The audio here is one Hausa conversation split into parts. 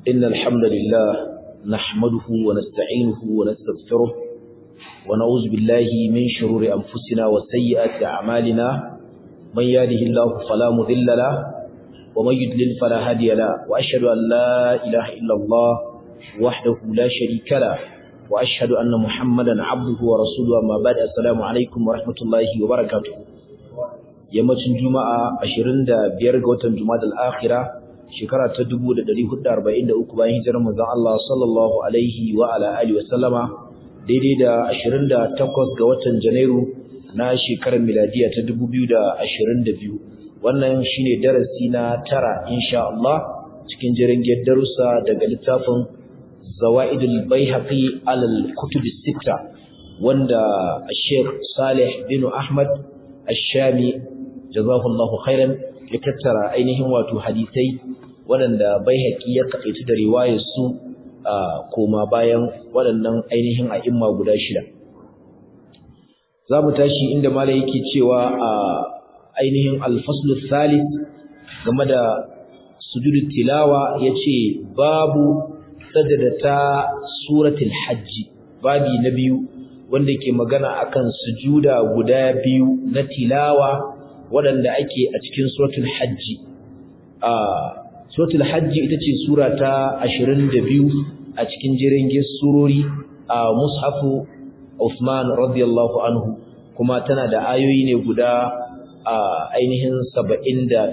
إن الحمد لله نحمده ونستعينه ونستغفره ونعوذ بالله من شرور أنفسنا وسيئات أعمالنا من يهده الله فلا مضل له ومن يضلل فلا هادي له وأشهد أن لا إله إلا الله وحده لا شريك له وأشهد أن محمدا عبده ورسوله أما بعد السلام عليكم ورحمة الله وبركاته yammacin juma'a 25 ga watan jumadal akhira shekara ta 1443 bayan hijirar manzon Allah sallallahu alaihi wa ala alihi wa sallama daidai da 28 ga watan janairu na shekarar miladiya ta 2022 wannan shine darasi na tara insha Allah cikin jirgin darussa daga littafin zawaidul baihaqi alal kutub sitta wanda Sheikh Saleh bin Ahmad Ash-Shami jazahullahu khairan ya tattara ainihin wato hadisai waɗanda baihaqi ya kaɗaitu da riwayar su koma bayan waɗannan ainihin a'imma guda shida zamu tashi inda malai yake cewa a ainihin al-fasl thalith game da sujudut tilawa yace babu sajadata suratul hajj babi na biyu wanda ke magana akan sujuda guda biyu na tilawa waɗanda ake a cikin suratul hajji a suratul hajji ita ce sura ta 22 a cikin jirgin surori a mushafu Uthman radiyallahu anhu kuma tana da ayoyi ne guda a ainihin 78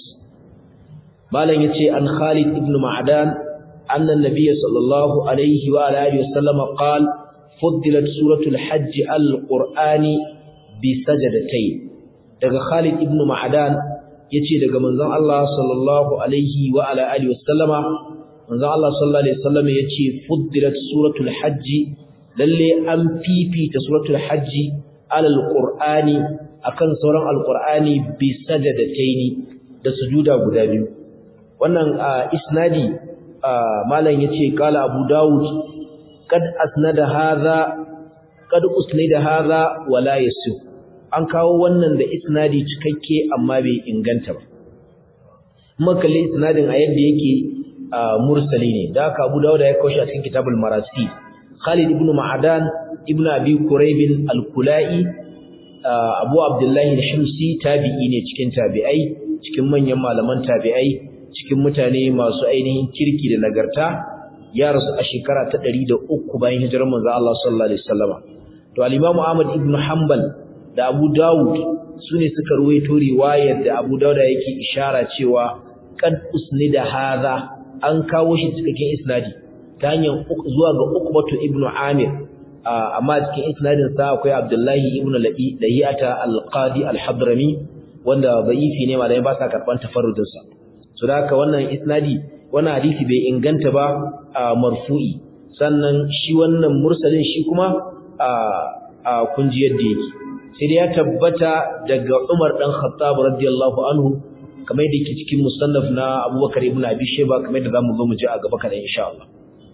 malam yace an Khalid ibn Ma'dan anna an-nabiy sallallahu alaihi wa alihi wasallam qala fuddilat suratul hajj al-qur'ani bi sajadatayn daga Khalid ibn Ma'dan yace daga manzon Allah sallallahu alaihi wa ala alihi wasallama manzon Allah sallallahu alaihi wasallam yace fuddilat suratul hajj lalle an fifita suratul hajj alal qur'ani akan sauran alqur'ani bi sajadataini da sujuda guda biyu wannan isnadi malam yace kala Abu Dawud kad asnada hadha kad usnida hadha wala yasih an kawo wannan da isnadi cikakke amma bai inganta ba makalli isnadin a yadda yake mursali ne da haka Abu Dawud ya kawo shi a cikin Kitabul Marasi Khalid ibn Ma'adan ibn Abi Quraib al-Kulai Abu Abdullah al-Himsi tabi'i ne cikin tabi'ai cikin manyan malaman tabi'ai cikin mutane masu ainihin kirki da nagarta ya rasu a shekara ta 103 bayan hijirar manzo Allah sallallahu alaihi wasallam to al-Imam Ahmad ibn Hanbal da Abu Dawud sune suka ruwaito riwayar da Abu Dawud yake ishara cewa qad usnida hadha an kawo shi cikakken isnadi ta hanyar zuwa ga Uqbatu ibn Amir amma cikin isnadin sa akwai Abdullahi ibn Lahiyata al-Qadi al-Hadrami wanda da'ifi ne malai ba sa karban tafarrudin sa so da haka wannan isnadi wannan hadisi bai inganta ba marfu'i sannan shi wannan mursalin shi kuma a kunji yadda yake sai dai ya tabbata daga Umar dan Khattab radiyallahu anhu kamar yadda yake cikin musannaf na Abubakar ibn Abi Shayba kamar yadda zamu zo mu ji a gaba kada insha Allah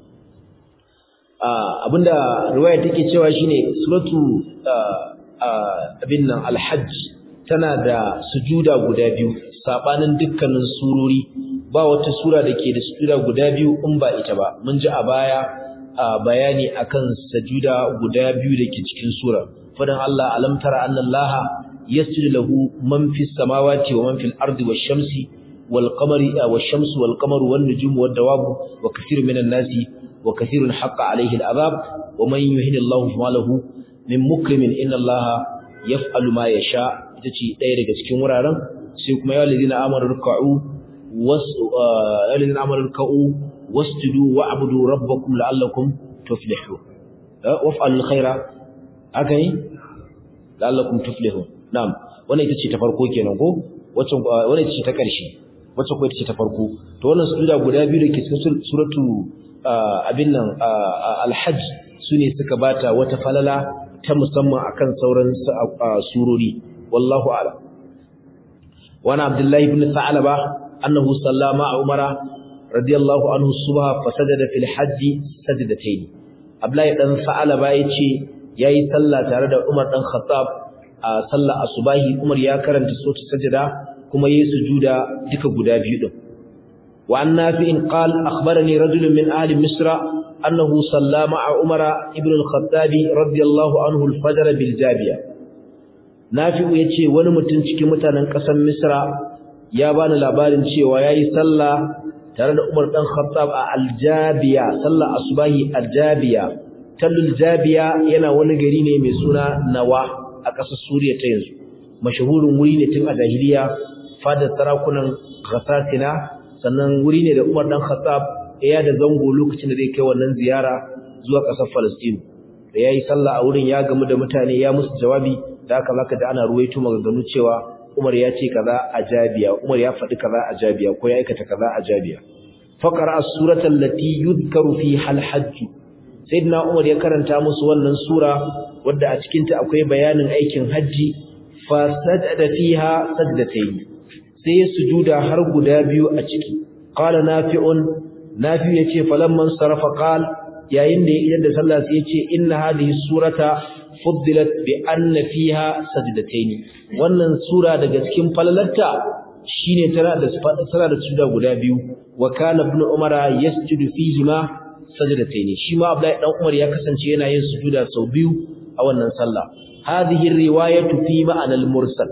abinda riwaya take cewa shine suratu abin nan al-hajj tana da sujuda guda biyu sabanin dukkanin surori ba wata sura da ke da sujuda guda biyu in ba ita ba mun ji a baya bayani akan sujuda guda biyu da ke cikin sura fadan Allah alam tara anna Allah yasjudu lahu man fis samawati wa man fil ardi wash shamsi wal qamari wash shamsu wal qamaru wan nujumu wad dawabu wa kathirun minan nasi wa kathirun haqqa alayhi al azab wa man yuhini Allah fama lahu min mukrimin inna Allah yaf'alu ma yasha ita ce ɗaya daga cikin wuraren sai kuma ya ladina amanu ruk'u was ya ladina amanu ruk'u wasjudu wa'budu rabbakum la'allakum tuflihun waf'alul khaira aka yi la'allakum tuflihun na'am wannan ita ce ta farko kenan ko wacce wannan ita ce ta ƙarshe wacce ko ita ce ta farko to wannan sujuda guda biyu da ke cikin suratu abin nan al-hajj sune suka bata wata falala ta musamman akan sauran surori wallahu a'lam wa ana abdullahi ibn sa'laba annahu sallama umara radiyallahu anhu subha fasajada fil hajj sajdatayn abdullahi dan sa'laba yace yayi sallah tare da Umar dan Khattab a sallar asubahi Umar ya karanta sura sajda kuma yayi sujuda duka guda biyu din wa an nafi'in qala akhbarani rajulun min ahli misra annahu salla ma'a umara ibn al-khattab radiyallahu anhu al-fajr bil jabiya nafi'u yace wani mutum cikin mutanen ƙasar misra ya bani labarin cewa yayi sallah tare da Umar dan Khattab a Aljabiya sallar asubahi Aljabiya tallul Jabiya yana wani gari ne mai suna Nawa a ƙasar Suriya ta yanzu mashahurin wuri ne tun a jahiliya fadar sarakunan Ghassatina sannan wuri ne da Umar dan Khattab ya da zango lokacin da zai kai wannan ziyara zuwa ƙasar Palestine da yayi sallah a wurin ya gamu da mutane ya musu jawabi da haka zaka da ana ruwaito maganganu cewa Umar ya ce kaza a Jabiya Umar ya faɗi kaza a Jabiya ko ya aikata kaza a Jabiya faqara as-surata allati yudhkaru fiha al-hajj sayyidina Umar ya karanta musu wannan sura wadda a cikin ta akwai bayanin aikin haji fa sajada fiha sajdatayn sai ya sujuda har guda biyu a ciki qala nafi'un nafi yace falamman sarafa qala yayin da idan da sallah sai yace inna hadhihi surata fuddilat bi anna fiha sajdatayn wannan sura daga cikin falalarta shine tana da tana da sujuda guda biyu wa kana ibn umara yasjudu fihi ma sajdatayn shi ma abdullahi dan umar ya kasance yana yin sujuda sau biyu a wannan sallah hadhihi riwayatu fi ma'ana al-mursal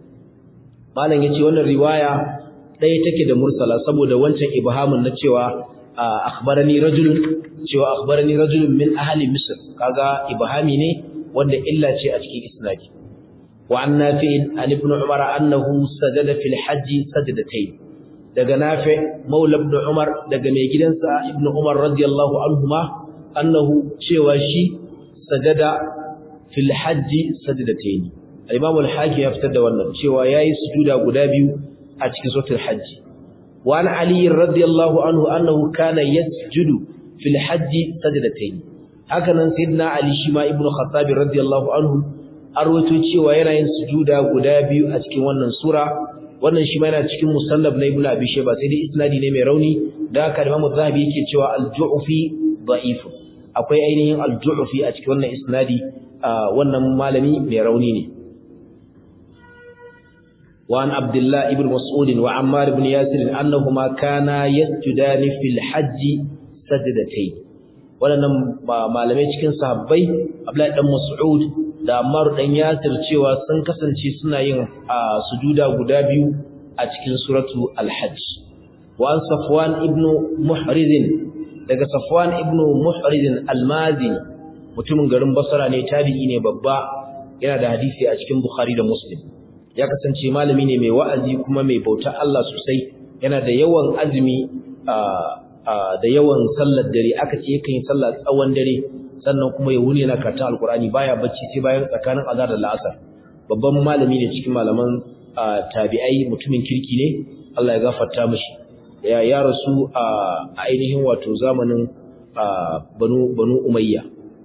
malam yace wannan riwaya ɗaya take da mursala saboda wancan ibhamun na cewa akhbarani rajulun cewa akhbarani rajulun min ahli misr kaga ibhami ne wanda illa ce a cikin isnadi wa an nafi'in an ibn umar annahu sajada fil hajj sajdatayn daga nafi maula ibn umar daga mai gidansa ibn umar radiyallahu anhuma annahu cewa shi sajada fil hajj sajdatayn al-imam al-hakim ya fitar da wannan cewa yayi sujuda guda biyu a cikin suratul hajj wa an ali radiyallahu anhu annahu kana yasjudu fil hajj sajdatayn haka nan sayyidina ali shi ma ibnu khattab radiyallahu anhu arwato cewa yana yin sujuda guda biyu a cikin wannan sura wannan shi ma yana cikin musannaf na ibnu abi shayba sai dai isnadi ne mai rauni da haka imam zahabi yake cewa al-ju'fi da'if akwai ainihin al-ju'fi a cikin wannan isnadi wannan malami mai rauni ne وعن عبد الله ابن مسعود وعمار بن ياسر أنهما كانا يسجدان في الحج سجدتين waɗannan malamai cikin sahabbai Abdullahi dan Mas'ud da Ammar dan Yasir cewa sun kasance suna yin sujuda guda biyu a cikin suratu Al-Hajj wa an Safwan ibn Muhriz daga Safwan ibn Muhriz Al-Mazini mutumin garin Basra ne tabi'i ne babba yana da hadisi a cikin Bukhari da Muslim ya kasance malami ne mai wa'azi kuma mai bauta Allah sosai yana da yawan azumi da yawan sallar dare aka ce yakan yi sallar tsawon dare sannan kuma ya wuni yana karatun alkurani baya bacci sai bayan tsakanin azhar da la'asar babban malami ne cikin malaman tabi'ai mutumin kirki ne Allah ya gafarta mishi ya ya rasu a ainihin wato zamanin banu banu umayya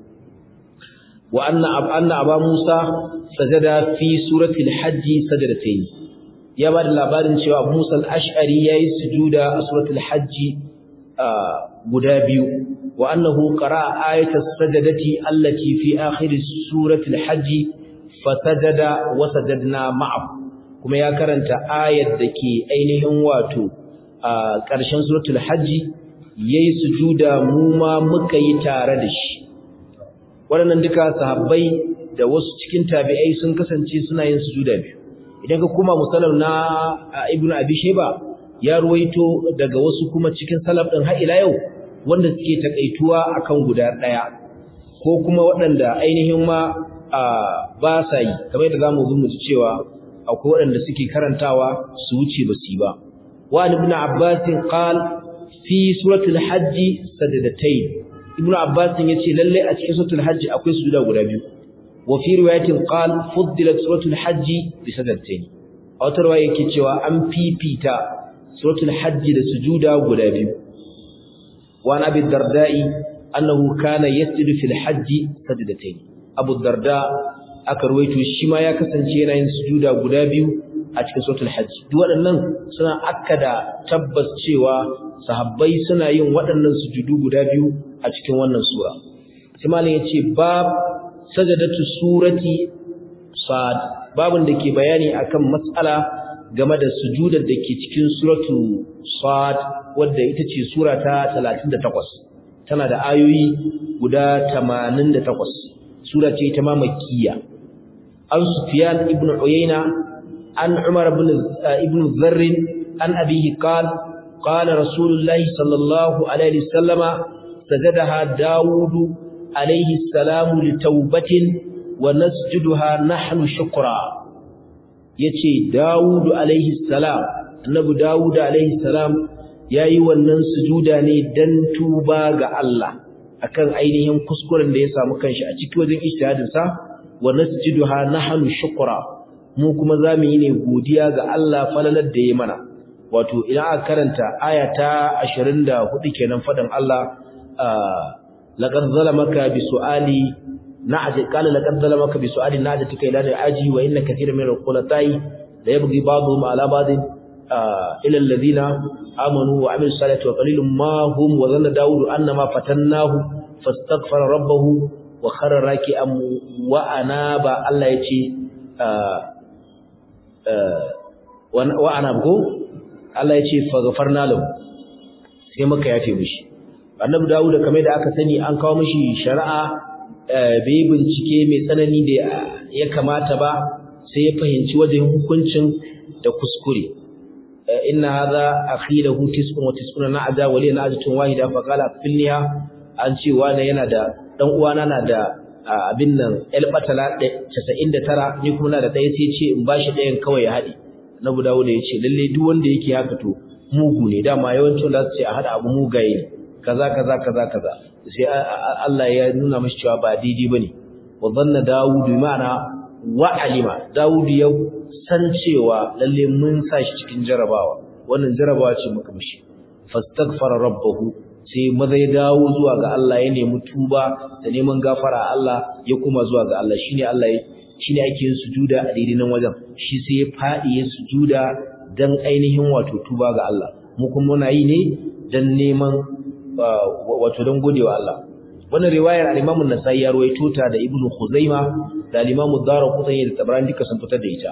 wa anna anna aba musa sajada fi surati al-hajj sajadatayn ya bada labarin cewa Abu Musa al-Ash'ari yayi sujuda a suratul hajj guda biyu wa annahu qara'a ayatas sajadati allati fi akhir suratul hajj fasajada wa sajadna ma'ahu kuma ya karanta ayat dake ainihin wato a ƙarshen suratul hajj yayi sujuda mu ma muka yi tare da shi waɗannan duka sahabbai da wasu cikin tabi'ai sun kasance suna yin sujuda biyu idan ka kuma musallam na ibnu abi shayba ya ruwaito daga wasu kuma cikin salaf din har ila yau wanda suke takaituwa akan guda daya ko kuma waɗanda ainihin ma ba sa yi kamar yadda zamu zo mu ji cewa akwai waɗanda suke karantawa su wuce ba su yi ba wa ibn abbas qal fi suratul hajj sajadatayn ibn abbas yace lalle a cikin suratul hajj akwai sujuda guda biyu وفي روايه قال فضلت سوره الحج بسجدتين او تروايه yake cewa an fifita suratul hajj da sujuda guda biyu wa nabi dardai annahu kana yasjudu fil hajj sajdatayn abu darda aka ruwaito shi ma ya kasance yana yin sujuda guda biyu a cikin suratul hajj duk waɗannan suna akkada tabbas cewa sahabbai suna yin waɗannan sujudu guda biyu a cikin wannan sura sai malam yace bab sajadatu surati sad babun da ke bayani akan matsala game da sujudar da ke cikin suratu sad wadda ita ce sura ta 38 tana da ayoyi guda 88 sura ce ita ma makkiya an sufyan ibn uyayna an umar ibn ibn dharr an abihi qala qala rasulullahi sallallahu alaihi wasallama sajadaha daud alaihi salam litawbatin wa nasjuduha nahnu shukra yace daud alaihi salam annabi daud alaihi salam yayi wannan sujuda ne dan tuba ga Allah akan ainihin kuskuren da ya samu kanshi a cikin wajen ijtihadin sa wa nasjiduha nahnu shukra mu kuma zamu yi ne godiya ga Allah falalar da ya mana wato idan aka karanta aya ta 24 kenan fadan Allah laqad zalamaka bi su'ali na'ati qala laqad zalamaka bi su'ali na'atika ila aji wa inna katiran min al-qulatai la yabghi ba'dhum ala ba'din ila alladhina amanu wa 'amilus salihati wa qalilum ma hum wa zanna daud annama fatannahu fastaghfara rabbahu wa kharra raki'an wa anaba Allah yace wa anabgo Allah yace faghfarna lahu sai muka yafe mishi annabi Dawud kamar da aka sani an kawo mishi shari'a bai bincike mai tsanani da ya kamata ba sai ya fahimci wajen hukuncin da kuskure inna hadha akhilahu tis'un wa tis'una na'aja wa li na'ajatun wahida fa qala filniha an ce wani yana da dan uwana na da abin nan el batala 99 ni kuma na da ɗaya sai ce in bashi ɗayan kawai ya haɗe annabi Dawud ya ce lalle duk wanda yake haka to mugu ne dama yawancin da su ce a hada abu mugaye ne kaza kaza kaza kaza sai Allah ya nuna mashi cewa ba daidai bane wa dhanna Dawud ma'ana wa alima Dawud ya san cewa lalle mun sa shi cikin jarabawa wannan jarabawa ce muka mishi fastaghfara rabbahu sai maza ya dawo zuwa ga Allah ya nemi tuba da neman gafara Allah ya kuma zuwa ga Allah shine Allah ya shine ake yin sujuda a daidai nan wajen shi sai ya fadi ya sujuda dan ainihin wato tuba ga Allah mu kuma muna yi ne dan neman wato dan godewa Allah wannan riwayar al-Imam an-Nasa'i ya rawaito ta da Ibn Khuzaima da al-Imam ad-Darqutni da Tabarani duka sun fitar da ita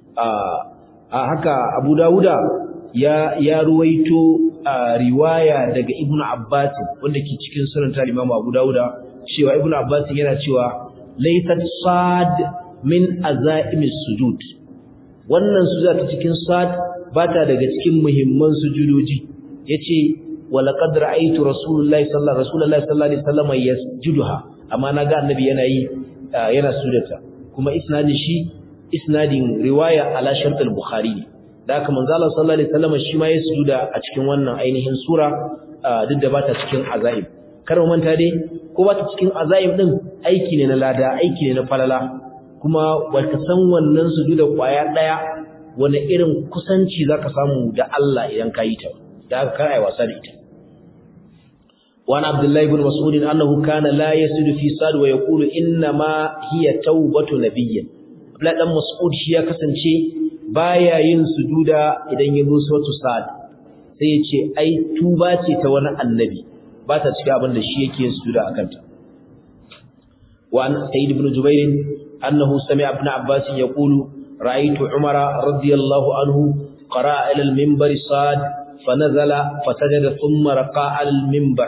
a haka Abu Dawuda ya ya ruwaito riwaya daga Ibn Abbas wanda ke cikin sunan ta Imam Abu Dawuda cewa Ibn Abbas yana cewa laysat sad min azaimis sujud wannan sujuda ta cikin sad bata daga cikin muhimman sujudoji yace walaqad ra'aytu rasulullahi sallallahu rasulullahi sallallahu alaihi wasallam yasjuduha amma naga annabi yana yi yana sujudata kuma isnadin shi isnadin riwaya ala shart al-bukhari ne da haka manzo Allah sallallahu alaihi wasallam shi ma ya sujuda a cikin wannan ainihin sura duk da bata cikin azaib kar mu manta dai ko bata cikin azaib din aiki ne na lada aiki ne na falala kuma wata san wannan sujuda kwaya daya wani irin kusanci zaka samu da Allah idan ka yi ta da haka kar ai wasa da ita وعن عبد الله بن مسعود أنه كان لا يسجد في صاد ويقول إنما هي توبة نبي Abdullahi dan Mas'ud shi ya kasance baya yin sujuda idan ya zo suratu Sa'd sai ya ce ai tuba ce ta wani annabi ba ta cikin abin da shi yake yin sujuda akan ta wa an Sayyid ibn Jubair annahu sami'a ibn Abbas yaqulu ra'aytu Umar radiyallahu anhu qara'a ila al-minbar Sa'd fanazala fasajada thumma raqa'a ala al-minbar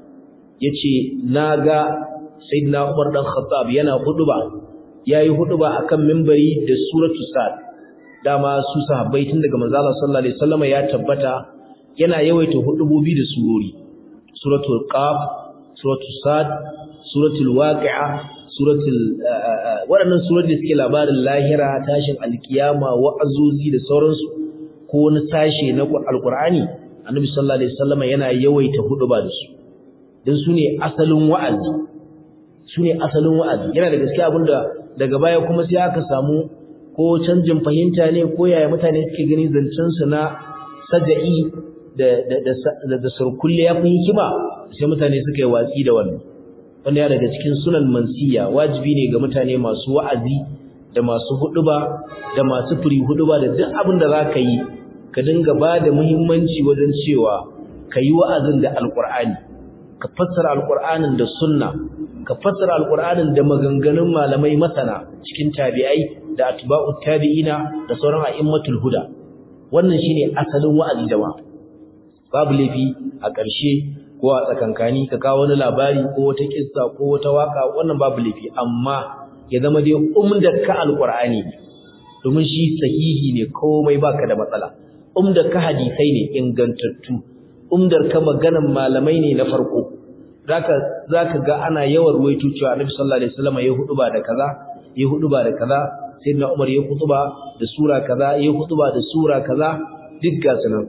yace naga Sayyidina Umar dan Khattab yana huduba yayi huduba akan minbari da suratul sad dama su sahabbai tun daga manzo Allah sallallahu alaihi wasallam ya tabbata yana yawaita hudubobi da surori suratul qaf suratul sad suratul waqi'a suratul waɗannan surori da suke labarin lahira tashin alkiyama wa'azozi da sauransu ko wani sashe na alqur'ani annabi sallallahu alaihi wasallam yana yawaita huduba da su dan su ne asalin wa'azi su ne asalin wa'azi yana da gaskiya abinda daga baya kuma sai aka samu ko canjin fahimta ne ko yaya mutane suke gani zancen su na saja'i da da da da surkulle ya fi hikima sai mutane suka yi watsi da wannan wanda ya daga cikin sunan mansiya wajibi ne ga mutane masu wa'azi da masu huduba da masu furi huduba da duk abin da zaka yi ka dinga ba da muhimmanci wajen cewa ka yi wa'azin da alqur'ani ka fassara alqur'anin da sunna ka fassara alqur'anin da maganganun malamai masana cikin tabi'ai da atba'ut tabi'ina da sauran a'immatul huda wannan shine asalin wa'azi jama'a babu laifi a ƙarshe ko a tsakankani ka kawo wani labari ko wata kissa ko wata waka wannan babu laifi amma ya zama dai umdar ka alqur'ani domin shi sahihi ne komai baka da matsala umdar ka hadisai ne ingantattu umdar ka maganan malamai ne na farko zaka zaka ga ana yawan ruwaito cewa Annabi sallallahu alaihi wasallam ya huduba da kaza ya huduba da kaza sayyidina Umar ya huduba da sura kaza ya huduba da sura kaza duk ga sunan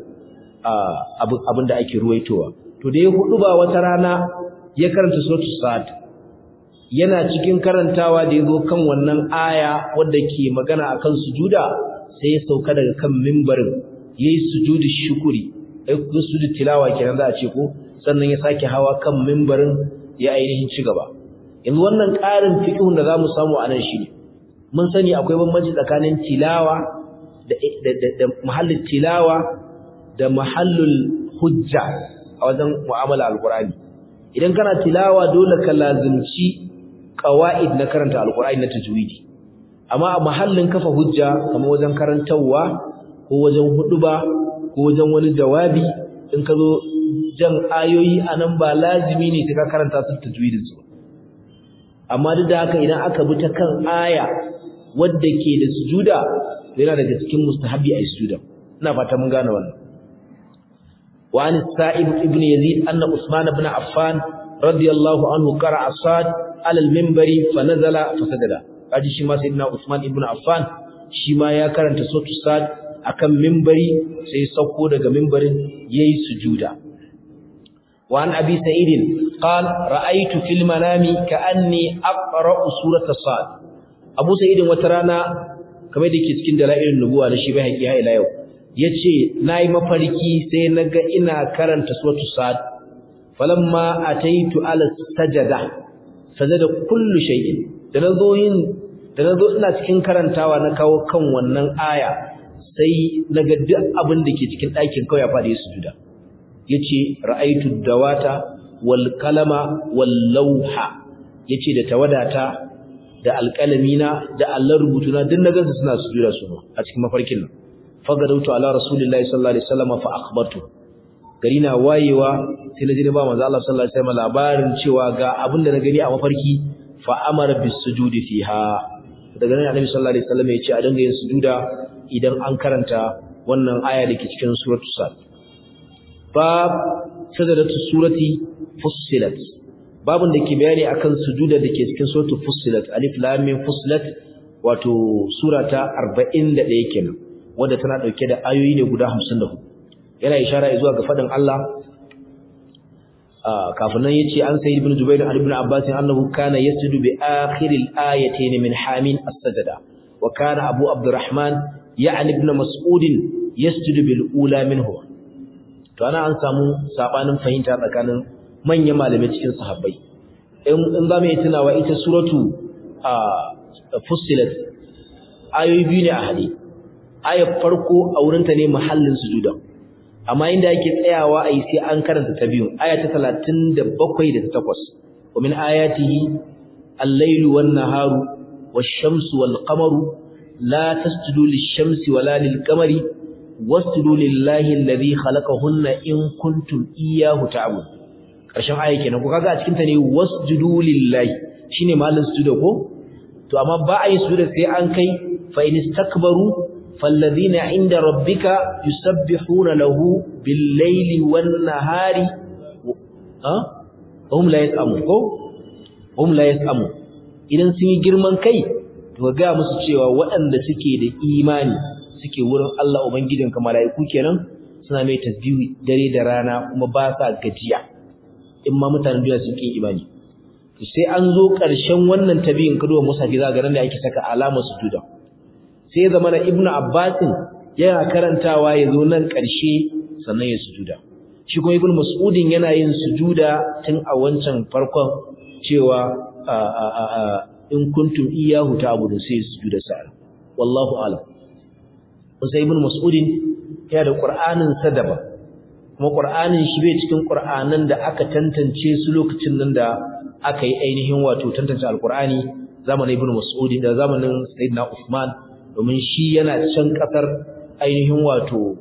abin da ake ruwaitowa to da ya huduba wata rana ya karanta suratul sad yana cikin karantawa da yazo kan wannan aya wadda ke magana akan sujuda sai ya sauka daga kan mimbarin yayi sujudi shukuri ai sujudi tilawa kenan za a ce ko sannan ya sake hawa kan mimbarin ya ainihin ci gaba yanzu wannan ƙarin fiqhun da zamu samu a nan shine mun sani akwai bambanci tsakanin tilawa da da mahallin tilawa da mahallul hujja a wajen mu'amala alqur'ani idan kana tilawa dole ka lazimci qawaid na karanta alqur'ani na tajwidi amma a mahallin kafa hujja kamar wajen karantawa ko wajen huduba ko wajen wani jawabi in ka zo jan ayoyi anan ba lazimi ne sai ka karanta su tajwidin su amma duk da haka idan aka bi ta kan aya wadda ke da sujuda yana daga cikin mustahabi a sujuda ina fata mun gane wannan wa an sa'ib ibn yazid anna usman ibn affan radiyallahu anhu qara'a sad ala al-minbari fa nazala fa sajada kaji shi ma sayyidina usman ibn affan shi ma ya karanta suratul sad akan minbari sai sauko daga minbarin yayi sujuda wa an abi sa'id qal ra'aytu fil manami ka'anni aqra'u surata sad abu sa'id wata rana kamar da yake cikin dalailin nubuwa da shi bai haƙi ha ila yau yace nayi mafarki sai naga ina karanta suratul sad falamma ataitu ala sajada sajada kullu shay'in da nazo yin da nazo ina cikin karantawa na kawo kan wannan aya sai naga duk abin da ke cikin ɗakin kawai ya faɗi sujuda yace ra'aitu dawata wal kalama wal lawha yace da tawadata da alƙalamina da Allah rubutuna duk na gansu suna sujuda su a cikin mafarkin nan fagadautu ala rasulillahi sallallahu alaihi wasallam fa akhbartu gari na wayewa sai na ji ba manzo Allah sallallahu alaihi wasallam labarin cewa ga abin da na gani a mafarki fa amara bis sujudi fiha daga nan annabi sallallahu alaihi wasallam ya ce a dinga yin sujuda idan an karanta wannan aya da ke cikin suratul sad bab sajadatu surati fussilat babun da ke bayani akan sujuda da ke cikin suratul fussilat alif lam mim fussilat wato surata 41 kenan wanda tana dauke da ayoyi ne guda 54 yana ishara zuwa ga fadin Allah kafin nan yace an sayyid ibn jubair an ibn abbas annahu kana yasjudu bi akhiril ayatayn min hamin as-sajda wa kana abu abdurrahman ya'ni ibn mas'ud yasjudu bil ula minhu to ana an samu sabanin fahimta tsakanin manyan malamai cikin sahabbai in in za mu yi tunawa ita suratu fussilat ayoyi biyu ne a hade ayar farko a wurinta ne mahallin sujuda amma inda yake tsayawa ai sai an karanta ta biyu aya ta 37 da 8 wa min ayatihi al-lailu wan-naharu wash-shamsu wal-qamaru la tasjudu lish-shamsi wala lil-qamari wasjudu lillahi alladhi khalaqahunna in kuntum iyyahu ta'budun karshen aya kenan ko kaga a cikin ta ne wasjudu lillahi shine mahallin sujuda ko to amma ba a yi sujuda sai an kai fa in istakbaru فالذين عند ربك يسبحون له بالليل والنهار ها هم لا يسأمون ko هم لا يسأمون idan sun yi girman kai to ga musu cewa waɗanda suke da imani suke wurin Allah ubangijinka mala'iku kenan suna mai tasbihi dare da rana kuma ba sa gajiya in ma mutanen duniya sun ki imani to sai an zo ƙarshen wannan tabiyin kaduwa musafi za ga nan da ake saka alamar sujuda sai zama na ibnu abbasin yana karantawa ya zo nan ƙarshe sannan ya sujuda shi kuma ibnu mas'udin yana yin sujuda tun a wancan farkon cewa in kuntum iyyahu ta'budu sai sujuda sa'a wallahu a'lam sai ibnu mas'udin yana da qur'anin sa daban kuma qur'anin shi bai cikin qur'anan da aka tantance su lokacin nan da aka yi ainihin wato tantance alqur'ani zamanin ibnu mas'udin da zamanin sayyidina usman domin shi yana can kasar ainihin wato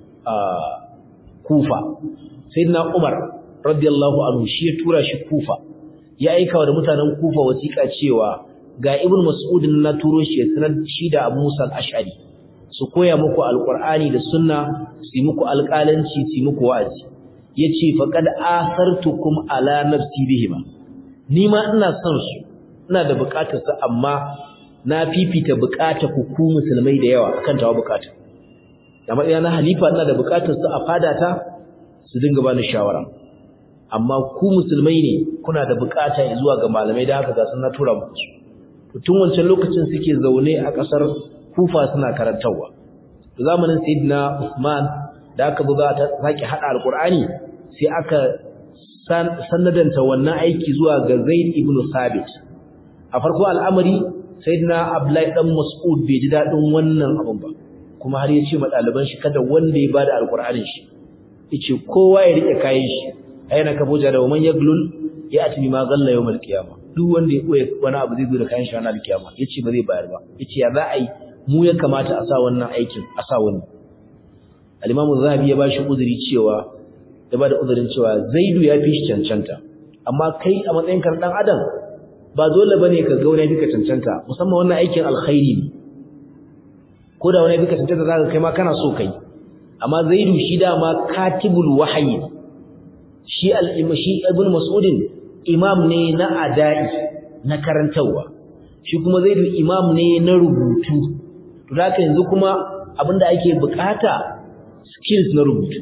kufa sayyidina umar radiyallahu anhu shi ya tura shi kufa ya aika da mutanen kufa wasiƙa cewa ga ibn mas'udin na turo shi ya sanar shi da abu musa al-ash'ari su koya muku alqur'ani da sunna su yi muku alƙalanci su yi muku wa'azi yace faqad asartukum ala nafsi bihima ni ma ina son su ina da bukatar su amma na fifita bukatar ku ku musulmai da yawa akan tawa bukata da matsaya na halifa ina da bukatar su a fadata su dinga bani shawara amma ku musulmai ne kuna da bukata zuwa ga malamai da haka ga sun na tura muku su tun wancan lokacin suke zaune a kasar Kufa suna karantawa zamanin Sayyidina Usman da aka buga ta saki hada alqur'ani sai aka sanadanta wannan aiki zuwa ga Zaid ibn Sabit a farko al'amari Sayyidina Abdullahi dan Mas'ud bai ji dadin wannan abun ba kuma har ya ce ma ɗaliban shi kada wanda ya bada alqur'anin shi yace kowa ya rike kayan shi ayyana ka boja da man yaglul ya ati ma galla yawmal qiyama duk wanda ya koya wani abu zai zo da kayan shi ranar kiyama yace ba zai bayar ba yace ya za a yi mu ya kamata a sa wannan aikin a sa wani al-Imam Zahabi ya bashi uzuri cewa ya bada uzurin cewa Zaidu ya fi shi cancanta amma kai a matsayin kan dan adam ba dole bane ka ga wani fika cancanta musamman wannan aikin alkhairi ne ko da wani fika cancanta zaka kai ma kana so kai amma Zaidu shi dama katibul wahyi shi al-shi ibn Mas'udin imam ne na adai na karantawa shi kuma Zaidu imam ne na rubutu to haka yanzu kuma abinda ake bukata skills na rubutu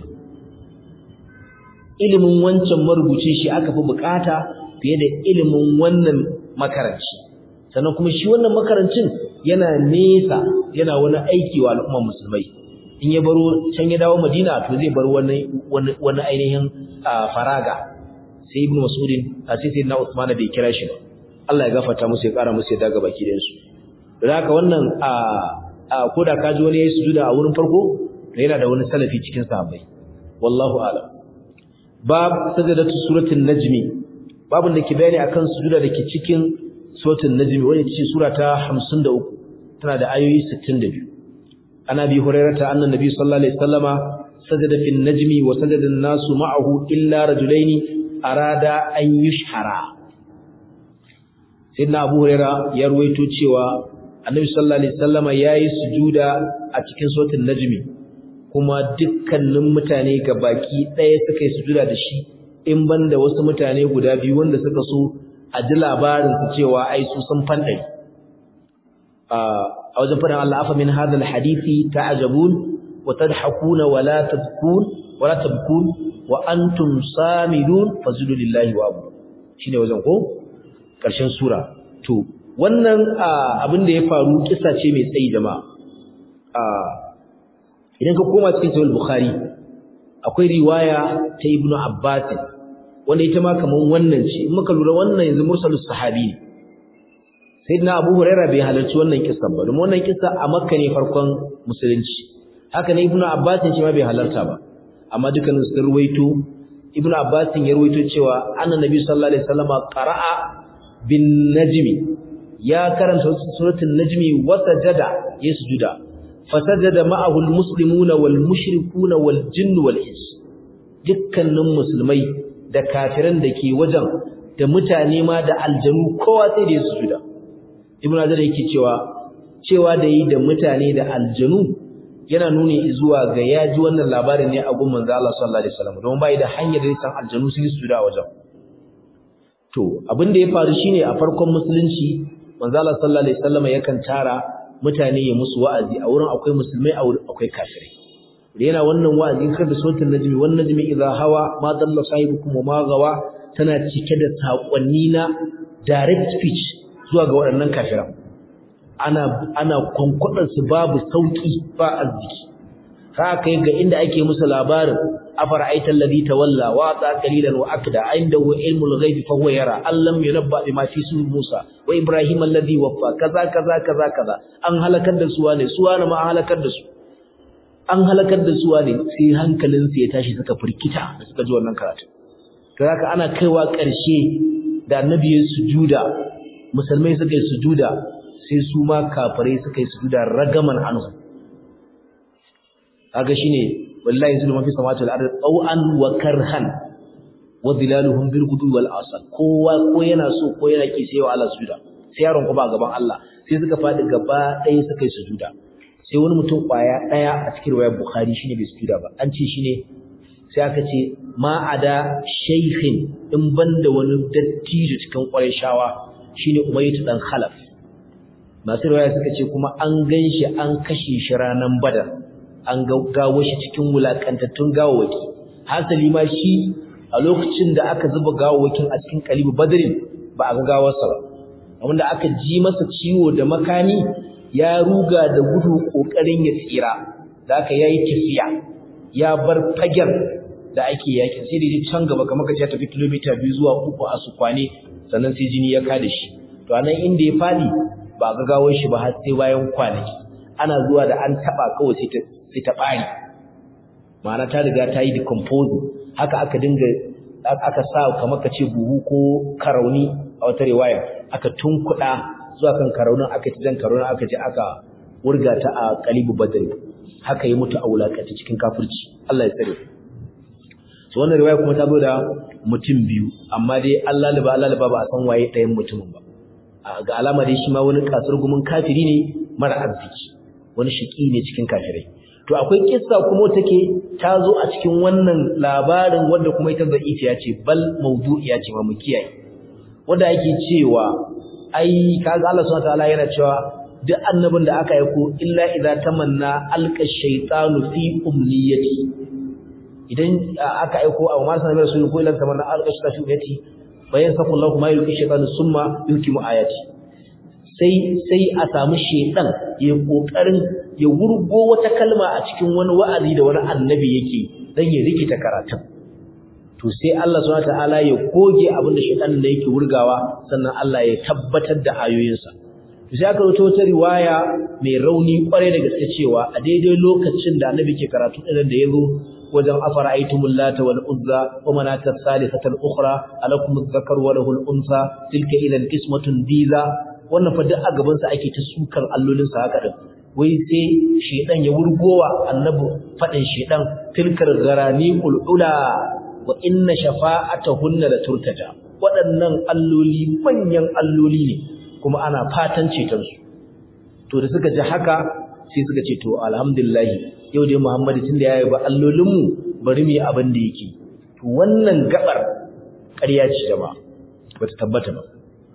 ilimin wancan marubuci shi aka fi bukata fiye da ilimin wannan makaranci sannan kuma shi wannan makarancin yana nesa yana wani aiki wa al'ummar musulmai in ya baro can ya dawo Madina to zai bar wani wani ainihin faraga sai Ibn Mas'udin a sai sai na Uthman bai kira shi ba Allah ya gafarta musu ya kara musu ya daga baki da su don haka wannan a koda ka ji wani yayi sujuda a wurin farko to yana da wani salafi cikin sahabbai wallahu a'lam bab sajadatu suratul najmi babun da ke bayani akan sujuda dake cikin suratul najmi wanda ce sura ta 53 tana da ayoyi 62 ana bi hurairata annan nabi sallallahu alaihi wasallama sajada fil najmi wa sajada an-nasu ma'ahu illa rajulaini arada an yushhara sayyidina abu huraira ya ruwaito cewa annabi sallallahu alaihi wasallama yayi sujuda a cikin suratul najmi kuma dukkanin mutane baki ɗaya suka yi sujuda da shi in banda wasu mutane guda biyu wanda suka so a ji labarin su cewa ai su sun fandai a wajen faɗin Allah afa min hadha alhadisi ta'jabun wa tadhakuna wa la tabkun wa la tabkun wa antum samidun fazulu lillahi wa abu shine wajen ko karshen sura to wannan abin da ya faru kissa ce mai tsayi jama'a idan ka koma cikin sahih bukhari akwai riwaya ta ibnu abbas wanda ita ma kaman wannan ce in muka lura wannan yanzu mursalus sahabi ne sayyidina abu huraira bai halarci wannan kissa ba domin wannan kissa a makka ne farkon musulunci haka ne ibnu abbas ce ma bai halarta ba amma dukkanin sun ruwaito ibnu abbas ya ruwaito cewa annabi sallallahu alaihi wasallama qara'a bin najmi ya karanta suratul najmi wa sajada ya sujuda fasajada ma'ahu almuslimuna walmushrikuna waljinnu walins dukkanin musulmai da kafiran da ke wajen da mutane ma da aljanu kowa sai da ya sujuda ibnu azar yake cewa cewa da yi da mutane da aljanu yana nuni zuwa ga yaji wannan labarin ne a gun manzo Allah sallallahu alaihi wasallam don bai da hanyar da san aljanu sun sujuda a wajen to abin da ya faru shine a farkon musulunci manzo Allah sallallahu alaihi wasallam yakan tara mutane ya musu wa'azi a wurin akwai musulmai a wurin akwai kafirai da yana wannan wa'azi kar da sautin najmi wan najmi idza hawa ma dalla sahibukum wa ma gawa tana cike da sakonni na direct speech zuwa ga waɗannan kafiran ana ana kwankwadar su babu sauki ba arziki ka kai ga inda ake musu labarin afara'aita alladhi tawalla wa ata qalilan wa akda indahu ilmul ghaibi fa huwa yara allam yunabba bima fi sunan Musa wa Ibrahim alladhi waffa kaza kaza kaza kaza an halakar da su wane su wane ma an halakar da su an halakar da su wane sai hankalin su ya tashi suka firkita da suka ji wannan karatu to haka ana kaiwa ƙarshe da annabi ya sujuda musulmai suka yi sujuda sai su ma kafirai suka yi sujuda ragaman anhu kaga shine wallahi zulma fi samawati wal ardi taw'an wa karhan wa dhilaluhum bil ghudwi wal asal kowa ko yana so ko yana ki sai wa Allah sujuda sai yaron ku ba gaban Allah sai suka fadi gaba ɗaya suka yi sujuda sai wani mutum kwaya ɗaya a cikin riwayar Bukhari shine bai sujuda ba an ce shine sai aka ce ma ada shaykhin in banda wani dattijo cikin Qurayshawa shine Umayyah dan Khalaf masu riwaya suka ce kuma an ganshi an kashe shi ranan Badar an gawo shi cikin wulakantattun gawawaki hasali ma shi a lokacin da aka zuba gawawakin a cikin kalibu badrin ba a ga gawarsa ba wanda aka ji masa ciwo da makami ya ruga da gudu kokarin ya tsira da aka yayi tafiya ya bar fagen da ake yakin sai da can gaba kamar kace ya tafi kilomita biyu zuwa uku a sukwane sannan sai jini ya kada shi to anan inda ya fadi ba ga gawar shi ba har sai bayan kwanaki ana zuwa da an taba kawai sai ta sai ta bari ma'ana ta riga ta yi decomposing haka aka dinga aka sa kamar kace buhu ko karauni a wata riwaya aka tunkuda zuwa kan karaunin aka ci jan karaunin aka ji aka wurga ta a qalibu badri haka yi mutu a wulakata cikin kafirci Allah ya tsare so wannan riwaya kuma ta zo da mutum biyu amma dai Allah liba Allah liba ba a san waye ɗayan mutumin ba ga alama dai shi ma wani kasar gumin kafiri ne mara arziki wani shiki ne cikin kafirai to akwai kissa kuma take ta zo a cikin wannan labarin wanda kuma ita da'ifiya ce bal mawdu'iya ce ma mu kiyaye wanda yake cewa ai kaga Allah subhanahu wataala yana cewa duk annabin da aka aiko illa idza tamanna alqa shaytanu fi umniyati idan aka aiko a ma sanar rasul ko illa tamanna alqa shaytanu fi umniyati bayan saqul lahu ma yulqi shaytanu summa yukimu ayati sai sai a samu shaytan ya kokarin ya wurgo wata kalma a cikin wani wa'azi da wani annabi yake dan ya rikita karatun to sai Allah subhanahu wataala ya goge abin da shaytan ne yake wurgawa sannan Allah ya tabbatar da ayoyinsa to sai aka rubuta wata riwaya mai rauni kware da gaske cewa a daidai lokacin da annabi ke karatu din da yazo wajen afara'aytumul lata wal uzza wa manata thalithata al ukhra alakum adh-dhakar wa lahu al unsa tilka idan qismatun diza wannan fa duk a gaban sa ake ta sukan allolin sa haka din wai sai shedan ya wurgowa annabi fadin shedan tilkar garaniqul ula wa inna shafa'atahunna la turtaja waɗannan alloli manyan alloli ne kuma ana fatan ceton su to da suka ji haka sai suka ce to alhamdulillah yau dai Muhammadu tunda yayi ba allolin mu bari mu yi abin da yake to wannan gabar ƙarya ce da ba bata tabbata ba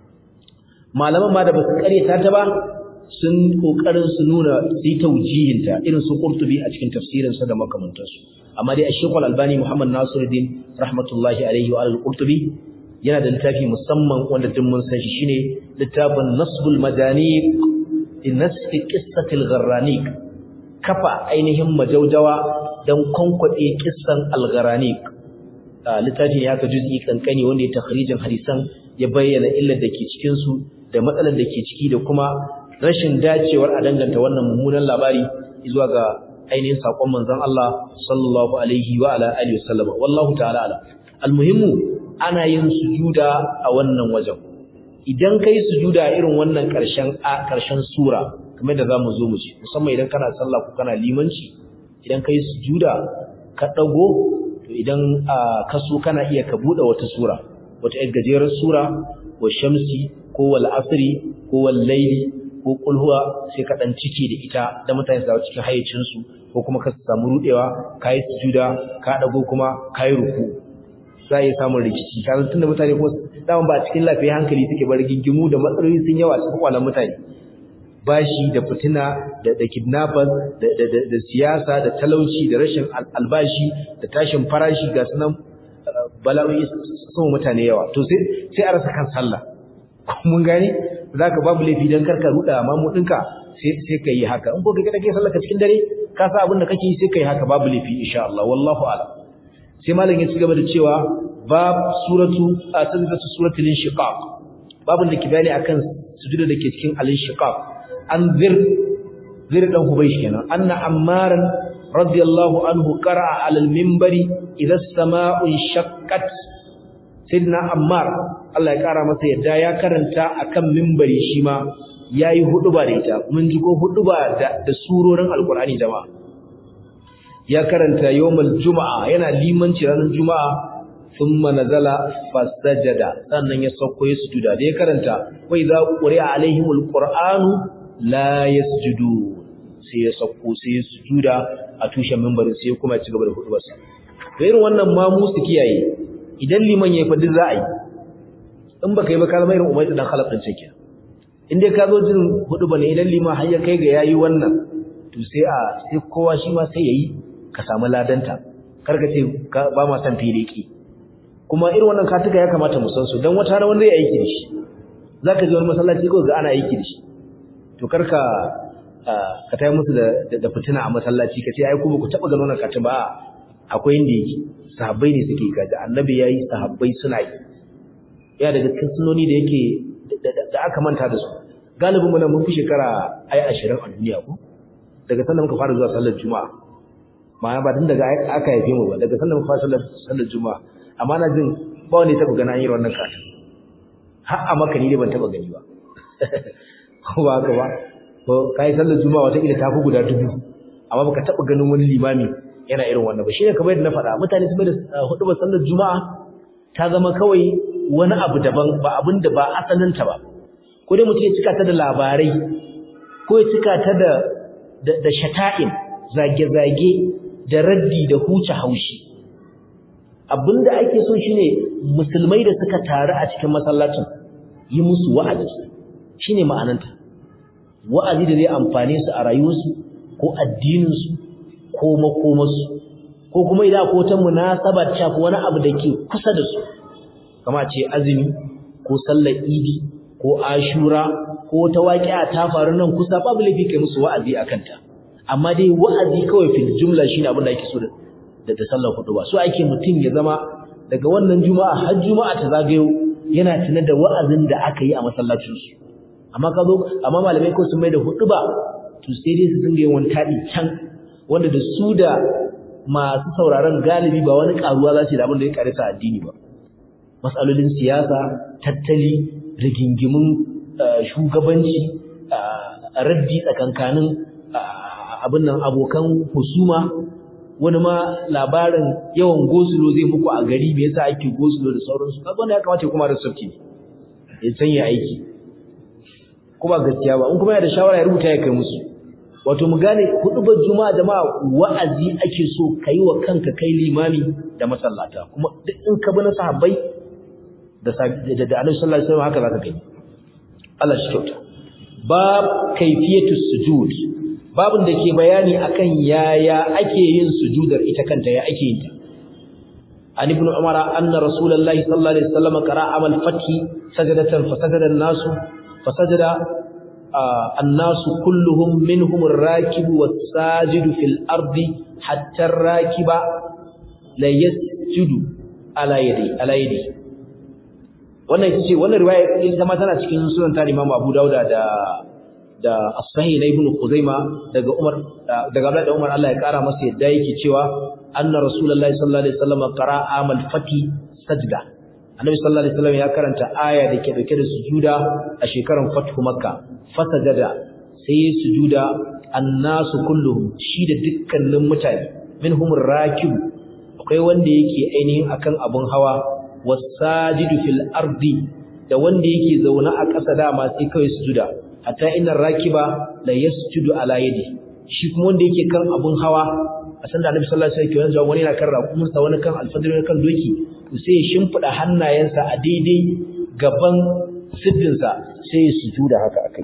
malaman ma da ba su ƙaryata ta ba sun kokarin su nuna sai taujihinta irin su Qurtubi a cikin tafsirin sa da makamantansu amma dai Sheikh Al-Albani Muhammad Nasiruddin rahmatullahi alaihi wa al-Qurtubi yana da littafi musamman wanda duk mun san shi shine littafin Nasbul Madaniq in nasfi qissati al-Gharraniq kafa ainihin majaujawa dan konkwade kissan al-Gharraniq littafin ya ka juz'i kankani wanda ya takhrijin hadisan ya bayyana illar da ke cikin su da matsalar da ke ciki da kuma rashin dacewar a danganta wannan mummunan labari zuwa ga ainihin sakon manzon Allah sallallahu alaihi wa ala alihi wasallama wallahu ta'ala ala almuhimmu ana yin sujuda a wannan wajen idan kai sujuda irin wannan karshen a karshen sura kamar da zamu zo mu ci musamman idan kana sallah ko kana limanci idan kai sujuda ka dago to idan ka so kana iya ka bude wata sura wata yar gajerar sura wa shamsi ko wal asri ko wal layli ko kulhuwa sai ka dan cike da ita da mutane su cikin hayyacin su ko kuma ka samu rudewa kai sujuda ka dago kuma kai ruku sai ya samu rikici kan tunda mutane ko daman ba cikin lafiya hankali suke bar gingimu da matsaloli sun yawa cikin kwalan mutane bashi da fitina da da kidnappers da da da siyasa da talauci da rashin albashi da tashin farashi ga sunan bala'o'i sun mutane yawa to sai sai a rasa kan sallah mun gane zaka babu laifi dan karka ruda mamu dinka sai sai kai haka in ko kai kake sallar ka cikin dare ka sa abin da kake yi sai kai haka babu laifi insha Allah wallahu a'lam sai malam ya ci gaba da cewa bab suratu atazatu suratul inshiqaq babun da ke bayani akan sujuda da ke cikin al-inshiqaq an zir zir dan hubaysh kenan anna ammaran radiyallahu anhu qara'a 'ala al-minbari idha as-sama'u shaqqat sayyidina ammar Allah ya kara masa yadda ya karanta akan minbari shi ma yayi huduba da ita mun ji ko huduba da da surorin alqur'ani jama'a ya karanta yawmal juma'a yana limanci ranar juma'a thumma nazala fasajada sannan ya sauko ya sujuda da ya karanta wa idza quri'a alaihimul qur'anu la yasjudu sai ya sauko sai ya sujuda a tushen mimbarin sai kuma ya ci gaba da hudubarsa to irin wannan ma mu su kiyaye idan liman yayi fadi za a yi in baka yi ba ka zama irin umar dan khalaf din cikin in dai ka zo jin huduba ne idan liman har ya kai ga yayi wannan to sai a sai kowa shi ma sai yayi ka samu ladanta karka ce ba ma san filiki kuma irin wannan katuka ya kamata mu san su dan wata wanda zai aiki da shi zaka ji wani masallaci ko ga ana aiki da shi to karka ka tayi musu da da fitina a masallaci kace ai ku ba ku taba ganin wannan katin ba akwai inda yake sahabbai ne suke kaji annabi yayi sahabbai suna yi ya daga cikin sunoni da yake da aka manta da su galibin mu nan mun fi shekara ai 20 a duniya ko daga sannan muka fara zuwa sallar juma'a ma'ana ba tun daga aka haife mu ba daga sannan muka fara sallar sallar juma'a amma na jin ba wanda ya taba gana yin wannan katin har a maka ni dai ban taba gani ba ko ba haka ba ko kai sallar juma'a wata kila tafi guda dubu amma baka taba ganin wani limami yana irin wannan ba shine kamar yadda na faɗa mutane su da hudu ba sallar juma'a ta zama kawai wani abu daban ba abin da ba asalin ta ba ko dai mutum ya cika ta da labarai ko ya cika ta da da shata'in zage-zage da raddi da huce haushi abinda ake so shine musulmai da suka taru a cikin masallacin yi musu wa'azi shine ma'ananta wa'azi da zai amfane su a rayuwarsu ko addininsu ko makomarsu ko kuma idan ko ta munasaba ta ko wani abu da ke kusa da su kama ce azumi ko sallar idi ko ashura ko ta waƙi'a ta faru nan kusa babu laifi kai musu wa'azi akan ta amma dai wa'azi kawai fil jumla shine abin da ake so da da sallar hudu ba so ake mutum ya zama daga wannan juma'a har juma'a ta zagayo yana tuna da wa'azin da aka yi a masallacin su amma ka zo amma malamai ko sun mai da hudu ba to sai dai su dinga yin wani tadi can wanda da su da masu sauraron galibi ba wani karuwa za su da abin da ya karisa addini ba matsalolin siyasa tattali rigingimin shugabanci raddi tsakankanin abin nan abokan husuma wani ma labarin yawan gosulo zai muku a gari me yasa ake gosulo da sauransu kaga wannan ya kamata kuma da sauki ne ya sanya aiki kuma gaskiya ba in kuma yana da shawara ya rubuta ya kai musu wato mu gane hudubar juma'a jama'a wa'azi ake so kai wa kanka kai limami da masallata kuma duk in ka bi na sahabbai da da da Annabi sallallahu alaihi wasallam haka zaka gani Allah shi kyauta bab kayfiyatus sujud babin da ke bayani akan yaya ake yin sujudar ita kanta ya ake yin ta an ibn umar anna rasulullahi sallallahu alaihi wasallam qara'a amal fathi sajadatan fasajada an-nas fasajada an-nas kulluhum minhum ar-rakib was-sajid fil ardi hatta ar-rakiba la yasjudu ala yadi ala yadi wannan ita ce wannan riwaya ita ma tana cikin sunan ta Imam Abu Dawud da da as-sahih na ibn Khuzaima daga Umar daga Abdullah da Umar Allah ya kara masa yadda yake cewa anna rasulullahi sallallahu alaihi wasallam qara'a amal fati sajda annabi sallallahu alaihi wasallam ya karanta aya da ke dauke da sujuda a shekaran fathu makka fasajada sai sujuda annasu kulluhum shi da dukkanin mutane minhum rakib akwai wanda yake ainihin akan abun hawa wasajidu fil ardi da wanda yake zaune a ƙasa dama sai kawai sujuda hatta inna rakiba la yasjudu ala yadi shi kuma wanda yake kan abun hawa a san da Annabi sallallahu alaihi wasallam wani yana kan rakumunsa wani kan alfadari wani kan doki to sai ya shimfida hannayensa a daidai gaban siddinsa sai ya sujuda haka akai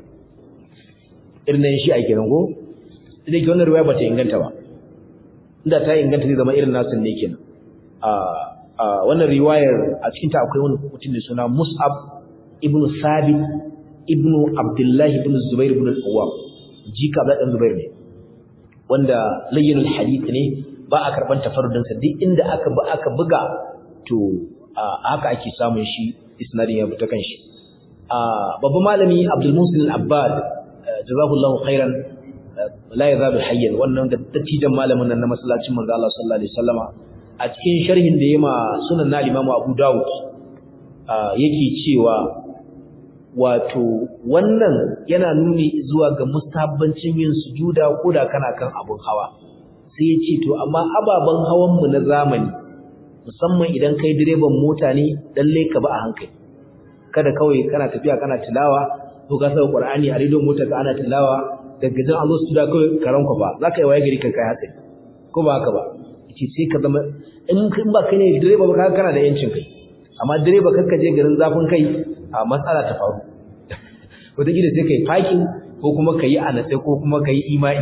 irin shi a kenan ko idan ke wannan riwaya bata inganta ba inda ta inganta zai zama irin nasin ne kenan a a wannan riwayar a cikin ta akwai wani mutum da suna Mus'ab ibn Sabit ibn Abdullah ibn Zubair ibn al-Awwam jika Abdullah ibn Zubair ne wanda layyinul hadith ne ba a karban tafarrudin sa duk inda aka ba aka buga to haka ake samun shi isnadin ya fita kanshi babban malami Abdul Musin al-Abbad jazakallahu khairan la yazalu hayyan wannan da dattijan malamin nan na masallacin manzo Allah sallallahu alaihi wasallama a cikin sharhin da yema sunan na Imam Abu Dawud yake cewa wato wannan yana nuni zuwa ga mustabbancin yin sujuda koda kana kan abun hawa sai ya ce to amma ababen hawan mu na zamani musamman idan kai direban mota ne lalle ka ba a hankali kada kawai kana tafiya kana tilawa ko ka saka Qur'ani a rediyon mota ka ana tilawa daga jan an zo su da kawai karan ku ba zaka yi waye gari kan kai hatsari ko ba haka ba yace sai ka zama in in ba kai ne direba ba ka kana da yancin kai amma direba kakka je garin zafin kai a matsala ta faru wataƙila sai kai parking ko kuma ka yi anatsai ko kuma ka yi imai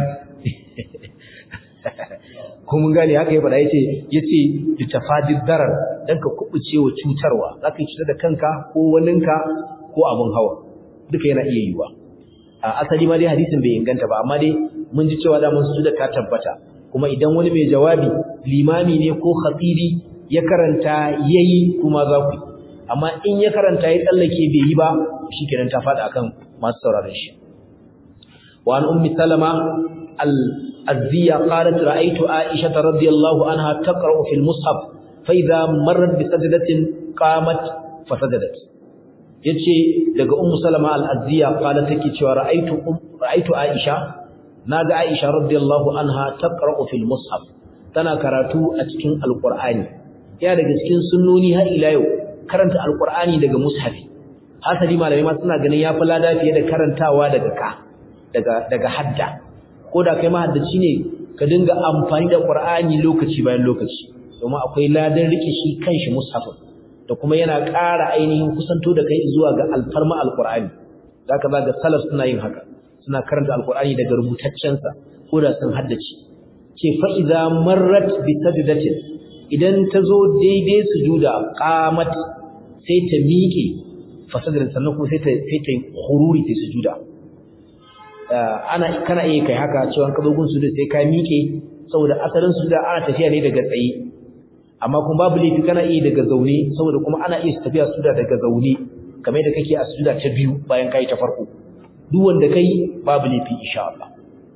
ko mun gane haka ya faɗa yace yace bi tafadid darar dan ka kubuce wa cutarwa zaka yi cutar da kanka ko waninka ko abun hawa duka yana iya yiwa a asali ma dai hadisin bai inganta ba amma dai mun ji cewa da mun su da ta tabbata kuma idan wani mai jawabi limami ne ko khatibi ya karanta yayi kuma za ku amma in ya karanta ya tsallake bai yi ba shikenan ta faɗa akan masu sauraron shi wa an ummi salama al-azziya qalat ra'aytu aisha radhiyallahu anha taqra'u fil mushaf fa idha marrat bi sajdatin qamat fa sajadat yace daga ummu salama al-azziya qalat take cewa ra'aytu ra'aytu aisha naga aisha radhiyallahu anha taqra'u fil mushaf tana karatu a cikin alqur'ani ya daga cikin sunnoni har ila yau karanta alqur'ani daga mushafi hasali malamai ma suna ganin yafi lada fiye da karantawa daga ka daga daga hadda ko da kai mahaddaci ne ka dinga amfani da qur'ani lokaci bayan lokaci domin akwai ladan rike shi kanshi mushafin da kuma yana ƙara ainihin kusanto da kai zuwa ga alfarma alqur'ani zaka ga salaf suna yin haka suna karanta alqur'ani daga rubutaccen sa ko da sun haddace ce fa idza marrat bi sajdatin idan ta zo daidai sujuda qamat sai ta miƙe fasadar sannan kuma sai ta sai ta khururi ta sujuda ana kana iya kai haka cewa ka zo gun sujuda sai ka miƙe saboda asalin sujuda ana tafiya ne daga tsaye amma kuma babu laifi kana iya daga zaune saboda kuma ana iya tafiya sujuda daga zaune kamar yadda kake a sujuda ta biyu bayan kai ta farko duk wanda kai babu laifi insha Allah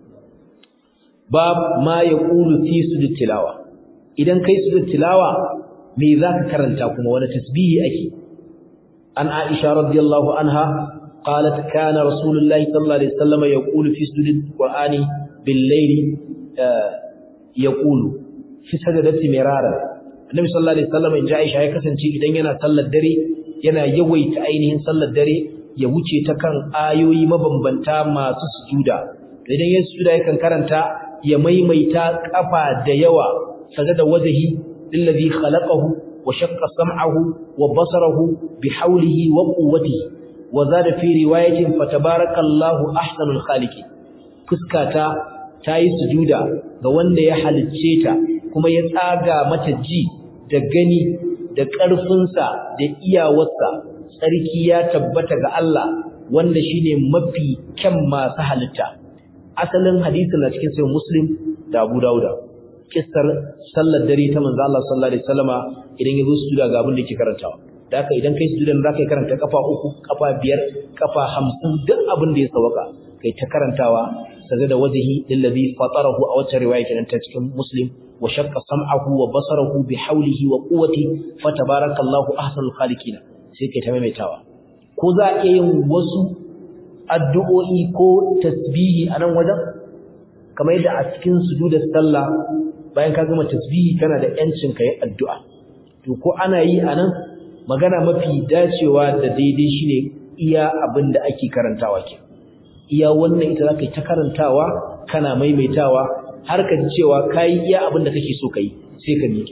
bab ma yaqulu fi sujud tilawa idan kai sujud tilawa me zaka karanta kuma wani tasbihi ake an Aisha radiyallahu anha qalat kana rasulullahi sallallahu alaihi wasallam yaqulu fi sujud qur'ani bil layli yaqulu fi sajadati mirara annabi sallallahu alaihi wasallam inji Aisha ya kasance idan yana sallar dare yana yawaita ainihin sallar dare ya wuce ta kan ayoyi mabambanta masu sujuda idan ya sujuda yakan karanta ya maimaita kafa da yawa sajada wajhi lillazi khalaqahu wa shaqqa sam'ahu wa basarahu bihawlihi wa quwwatihi wa zada fi riwayatin fatabarakallahu ahsanul khaliqin fuskata tayi sujuda ga wanda ya halicce ta kuma ya tsaga mata ji da gani da ƙarfinsa da iyawarsa sarki ya tabbata ga Allah wanda shine mafi kyan masu halitta asalin hadisin na cikin sahih muslim da Abu Dawuda kissar sallar dare ta manzo Allah sallallahu alaihi wasallama idan yazo sujuda ga abin da yake karantawa da haka idan kai sujudan zaka karanta kafa uku kafa biyar kafa 50 duk abin da ya sawaka kai ta karantawa sajada wajhi lillazi fatarahu a wata riwaya kenan ta cikin muslim wa shaqqa sam'ahu wa basarahu bi hawlihi wa quwwati fatabarakallahu ahsanul khaliqin sai kai ta maimaitawa ko za a yin wasu addu'o'i ko tasbihi a nan wajen kamar yadda a cikin sujudar sallah bayan ka gama tasbihi kana da yancin kai addu'a to ko ana yi a nan magana mafi dacewa da daidai shine iya abin da ake karantawa ke iya wannan ita zaka yi ta karantawa kana maimaitawa har ka ji cewa kai iya abin da kake so kai sai ka miƙe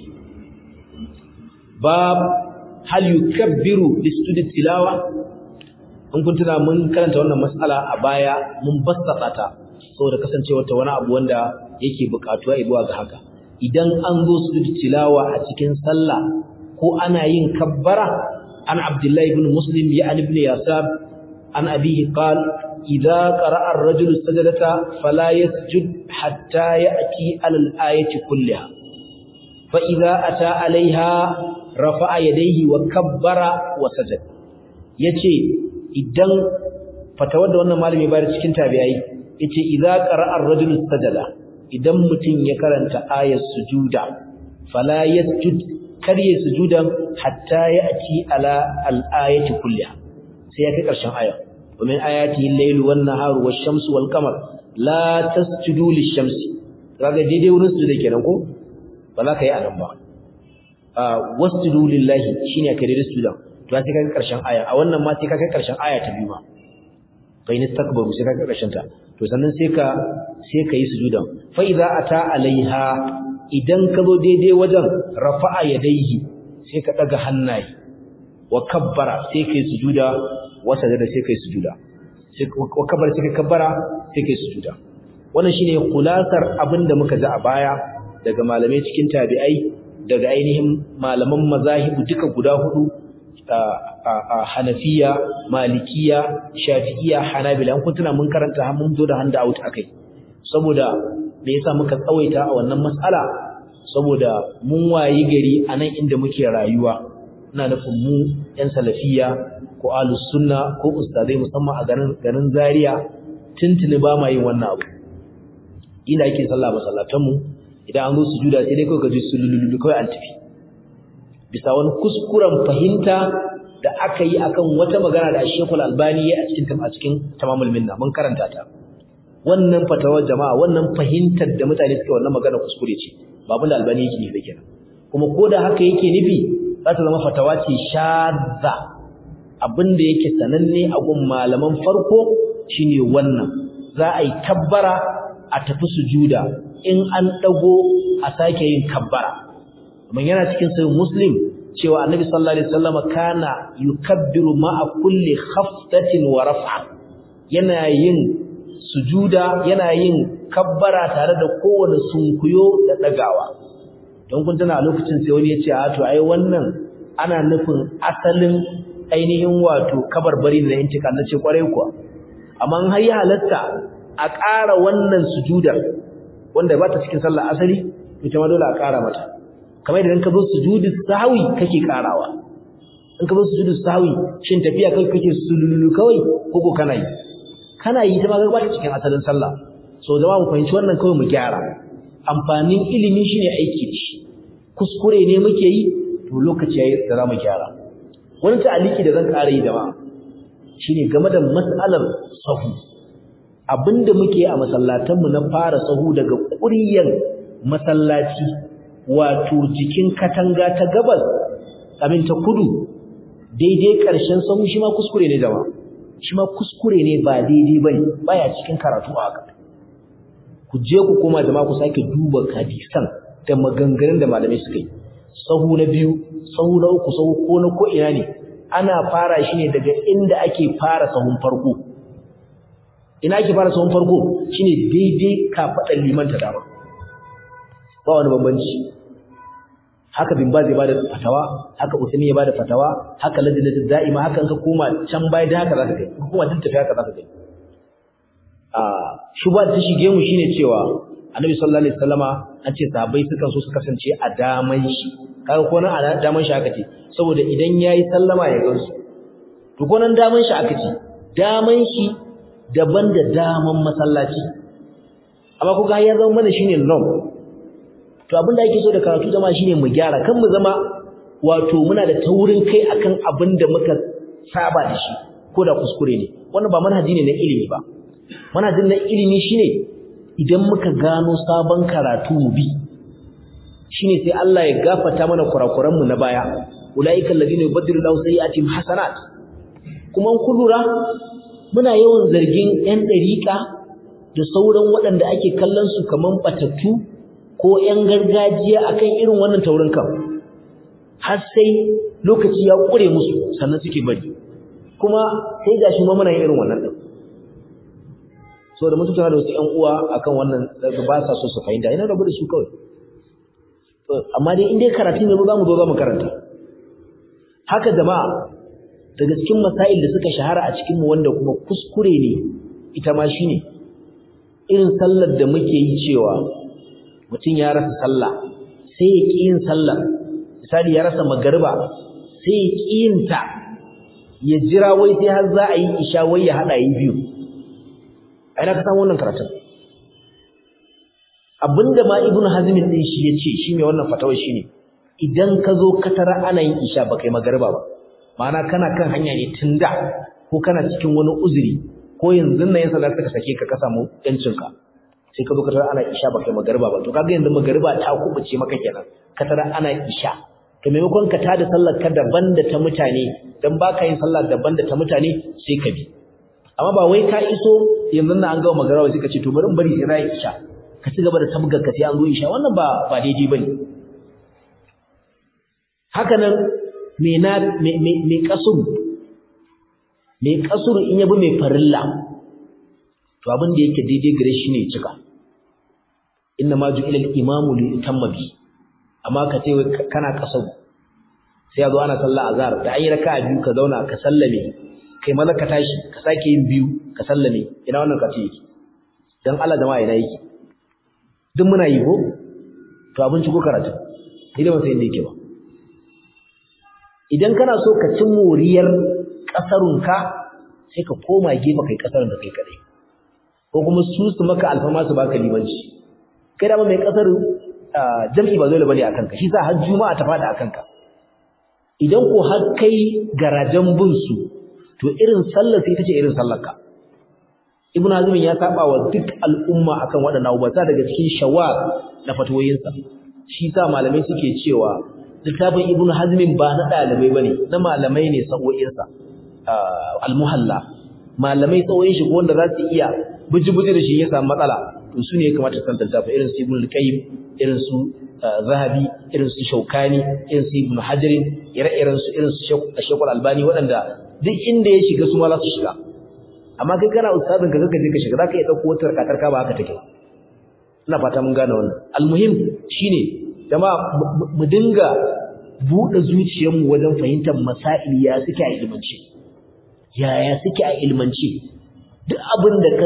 bab hal yukabbiru li sujudi tilawa in kun tuna mun karanta wannan mas'ala a baya mun bassata ta saboda kasancewar ta wani abu wanda yake buƙatuwa zuwa ga haka idan an zo sujudi tilawa a cikin sallah ko ana yin kabbara an abdullahi ibn muslim ya ibn yasar an abihi qala إذا قرأ الرجل السجدة فلا يسجد حتى يأتي على الآية كلها فإذا أتى عليها رفع يديه وكبر وسجد yace idan fatawar da wannan malami bayar cikin tabi'ai yace idza qara'a ar-rajulu sajada idan mutum ya karanta ayat sujuda fala yasjud kar ya sujudan hatta ya'ti ala al-ayati kulliha sai ya kai karshen ayat ومن آياته الليل والنهار والشمس والقمر لا تسجدوا للشمس kaga daidai wurin su da kenan ko ba za ka yi anan ba wasjudu lillahi shine ka daidai su da to sai ka kai karshen aya a wannan ma sai ka kai karshen aya ta biyu ma bai ni takbaru sai ka kai karshen ta to sannan sai ka sai ka yi sujuda fa idza ata alaiha idan ka zo daidai wajen rafa'a yadayhi sai ka daga hannaye wa kabbara sai kai sujuda wa sajada sai kai sujuda sai wa kabbara sai kai kabbara sai kai sujuda wannan shine kulasar abinda muka ji a baya daga malamai cikin tabi'ai daga ainihin malaman mazahibu duka guda hudu a Hanafiya Malikiya Shafi'iya Hanabila an kuntuna mun karanta mun zo da handa out akai saboda me yasa muka tsawaita a wannan mas'ala saboda mun wayi gari anan inda muke rayuwa ina nufin mu yan salafiya ko ahlus sunna ko ustadai musamman a garin garin Zaria tuntuni ba ma yin wannan abu ina ake sallah masallatan mu idan an zo sujuda sai dai kawai ka ji sululu kawai an tafi bisa wani kuskuren fahimta da aka yi akan wata magana da Sheikhul Albani ya a cikin a cikin Tamamul Minna mun karanta ta wannan fatawar jama'a wannan fahimtar da mutane suke wannan magana kuskure ce ba abin da Albani yake nufi kenan kuma ko da haka yake nufi za ta zama fatawa ce shadda abin da yake sananne a gun malaman farko shine wannan za a yi kabbara a tafi sujuda in an dago a sake yin kabbara amma yana cikin sahih muslim cewa annabi sallallahu alaihi wasallam kana yukabbiru ma'a kulli khafdatin wa raf'a yana yin sujuda yana yin kabbara tare da kowane sunkuyo da dagawa don kun tana a lokacin sai wani ya ce a to ai wannan ana nufin asalin ainihin wato kabarbari da intika na ce kwarai kuwa amma har ya halatta a ƙara wannan sujudar wanda ba ta cikin sallar asali ita ma dole a ƙara mata kamar idan ka zo sujudu sahwi kake ƙarawa in ka zo sujudu sahwi shin tafiya kai kake sululu kawai ko ko kana yi kana yi ta ma ga ba ta cikin asalin sallah so jama'a mu fahimci wannan kawai mu gyara amfanin ilimi shine aiki da shi kuskure ne muke yi to lokaci yayi da zamu gyara wani ta'aliki da zan ƙara yi jama'a shine game da mas'alar sahu abinda muke a masallatanmu na fara sahu daga ƙuryan masallaci wato jikin katanga ta gabas abin ta kudu daidai ƙarshen sahu shi ma kuskure ne jama'a shi ma kuskure ne ba daidai bane baya cikin karatu a haka ku je ku koma jama'a ku sake duba hadisan da maganganun da malamai suka yi sahu na biyu sahu na uku sahu ko na ko ina ne ana fara shi ne daga inda ake fara sahun farko ina ake fara sahun farko shine daidai kafaɗar liman ta dama ba wani bambanci haka bin ba zai bada fatawa haka usmi ya bada fatawa haka ladinatu da'ima haka in ka koma can baya da haka zaka kai ka koma tun tafi haka zaka kai a shuba ta shige mu shine cewa annabi sallallahu alaihi wasallama an ce sahabbai sukan so su kasance a daman shi kaga ko nan a daman shi aka ce saboda idan yayi sallama ya gansu to ko nan daman shi aka ce daman shi daban da daman masallaci amma kuga ya zama mana shine norm to abinda ake so da karatu zama shine mu gyara kan mu zama wato muna da taurin kai akan abin da muka saba da shi ko da kuskure ne wannan ba manhaji ne na ilimi ba manhajin na ilimi shine idan muka gano sabon karatu mu bi shine sai Allah ya gafarta mana kurakuran mu na baya ulaika alladhina yubaddilu Allahu sayyi'atihim hasanat kuma kun lura muna yawan zargin ƴan dariƙa da sauran waɗanda ake kallon su kaman batattu ko ƴan gargajiya akan irin wannan taurin kan har sai lokaci ya ƙure musu sannan suke bari kuma sai gashi ma muna yin irin wannan din so da mutunta da wasu ƴan uwa akan wannan ba sa so su fahimta ina rabu da su kawai amma dai in dai karatu ne za mu zo za mu karanta haka jama'a daga cikin masail da suka shahara a cikin mu wanda kuma kuskure ne ita ma shine irin sallar da muke yi cewa mutum ya rasa sallah sai ya ƙi yin sallah misali ya rasa magariba sai ya ƙi yin ta ya jira wai sai har za a yi isha wai ya haɗa yi biyu a ina ka samu wannan karatun abinda ma ibnu hazmin din shi yace shi mai wannan fatawar shine idan ka zo ka tara ana yin isha ba kai magariba ba ma'ana kana kan hanya ne tun da ko kana cikin wani uzuri ko yanzu nan yasa suka sake ka ka samu yancin ka sai ka zo ka tara ana isha ba kai magariba ba to kaga yanzu magariba ta kubuce maka kenan ka tara ana isha to maimakon ka tada sallar ka daban da ta mutane dan baka yin sallah daban da ta mutane sai ka bi amma ba wai ka iso yanzu na an gama magariba sai ka ce to bari in bari sai na isha ka ci gaba da tabgar ka sai an zo isha wannan ba ba daidai bane haka nan me na me me kasuru me kasuru in yabi mai farilla to abin da yake daidai gare shi ne cika inna ma ju'ila al-imamu li yutamma bi amma ka ce kana kasaru sai ya zo ana sallah azhar da ayi raka'a biyu ka zauna ka sallame kai maza ka tashi ka sake yin biyu ka sallame ina wannan ka ce yake dan Allah jama'a ina yake duk muna yi ko to abinci ko karatu ni da ban san inda yake ba idan kana so ka ci moriyar kasarunka sai ka koma gefe kai kasarun da kai kadai ko kuma su su maka alfama su baka limanci kai da mai kasar jam'i ba dole bane akan ka shi sa har juma'a ta fada akan ka idan ko har kai garajan bin su to irin sallar sai tace irin sallar ka ibn hazm ya saba wa duk al'umma akan waɗannan abubuwa sa daga cikin shawar na fatoyinsa shi sa malamai suke cewa littafin ibn hazm ba na dalibai bane na malamai ne sa'o'insa al-muhalla malamai tsawoyin shi ko wanda za su iya buji-buji da shi ya samu matsala to su ne ya kamata san littafin irin su ibn al-qayyim irin su zahabi irin su shaukani irin su ibn hajarin ire-iren su irin su shekul albani waɗanda duk inda ya shiga su ma za su shiga amma kai kana ustazin ka kaka je ka shiga zaka iya dauko wata tarkatar ka ba haka take ina fata mun gane wannan almuhim shine jama'a mu dinga buɗe zuciyarmu wajen fahimtar masail ya suke a ilmance yaya suke a ilmance duk abin da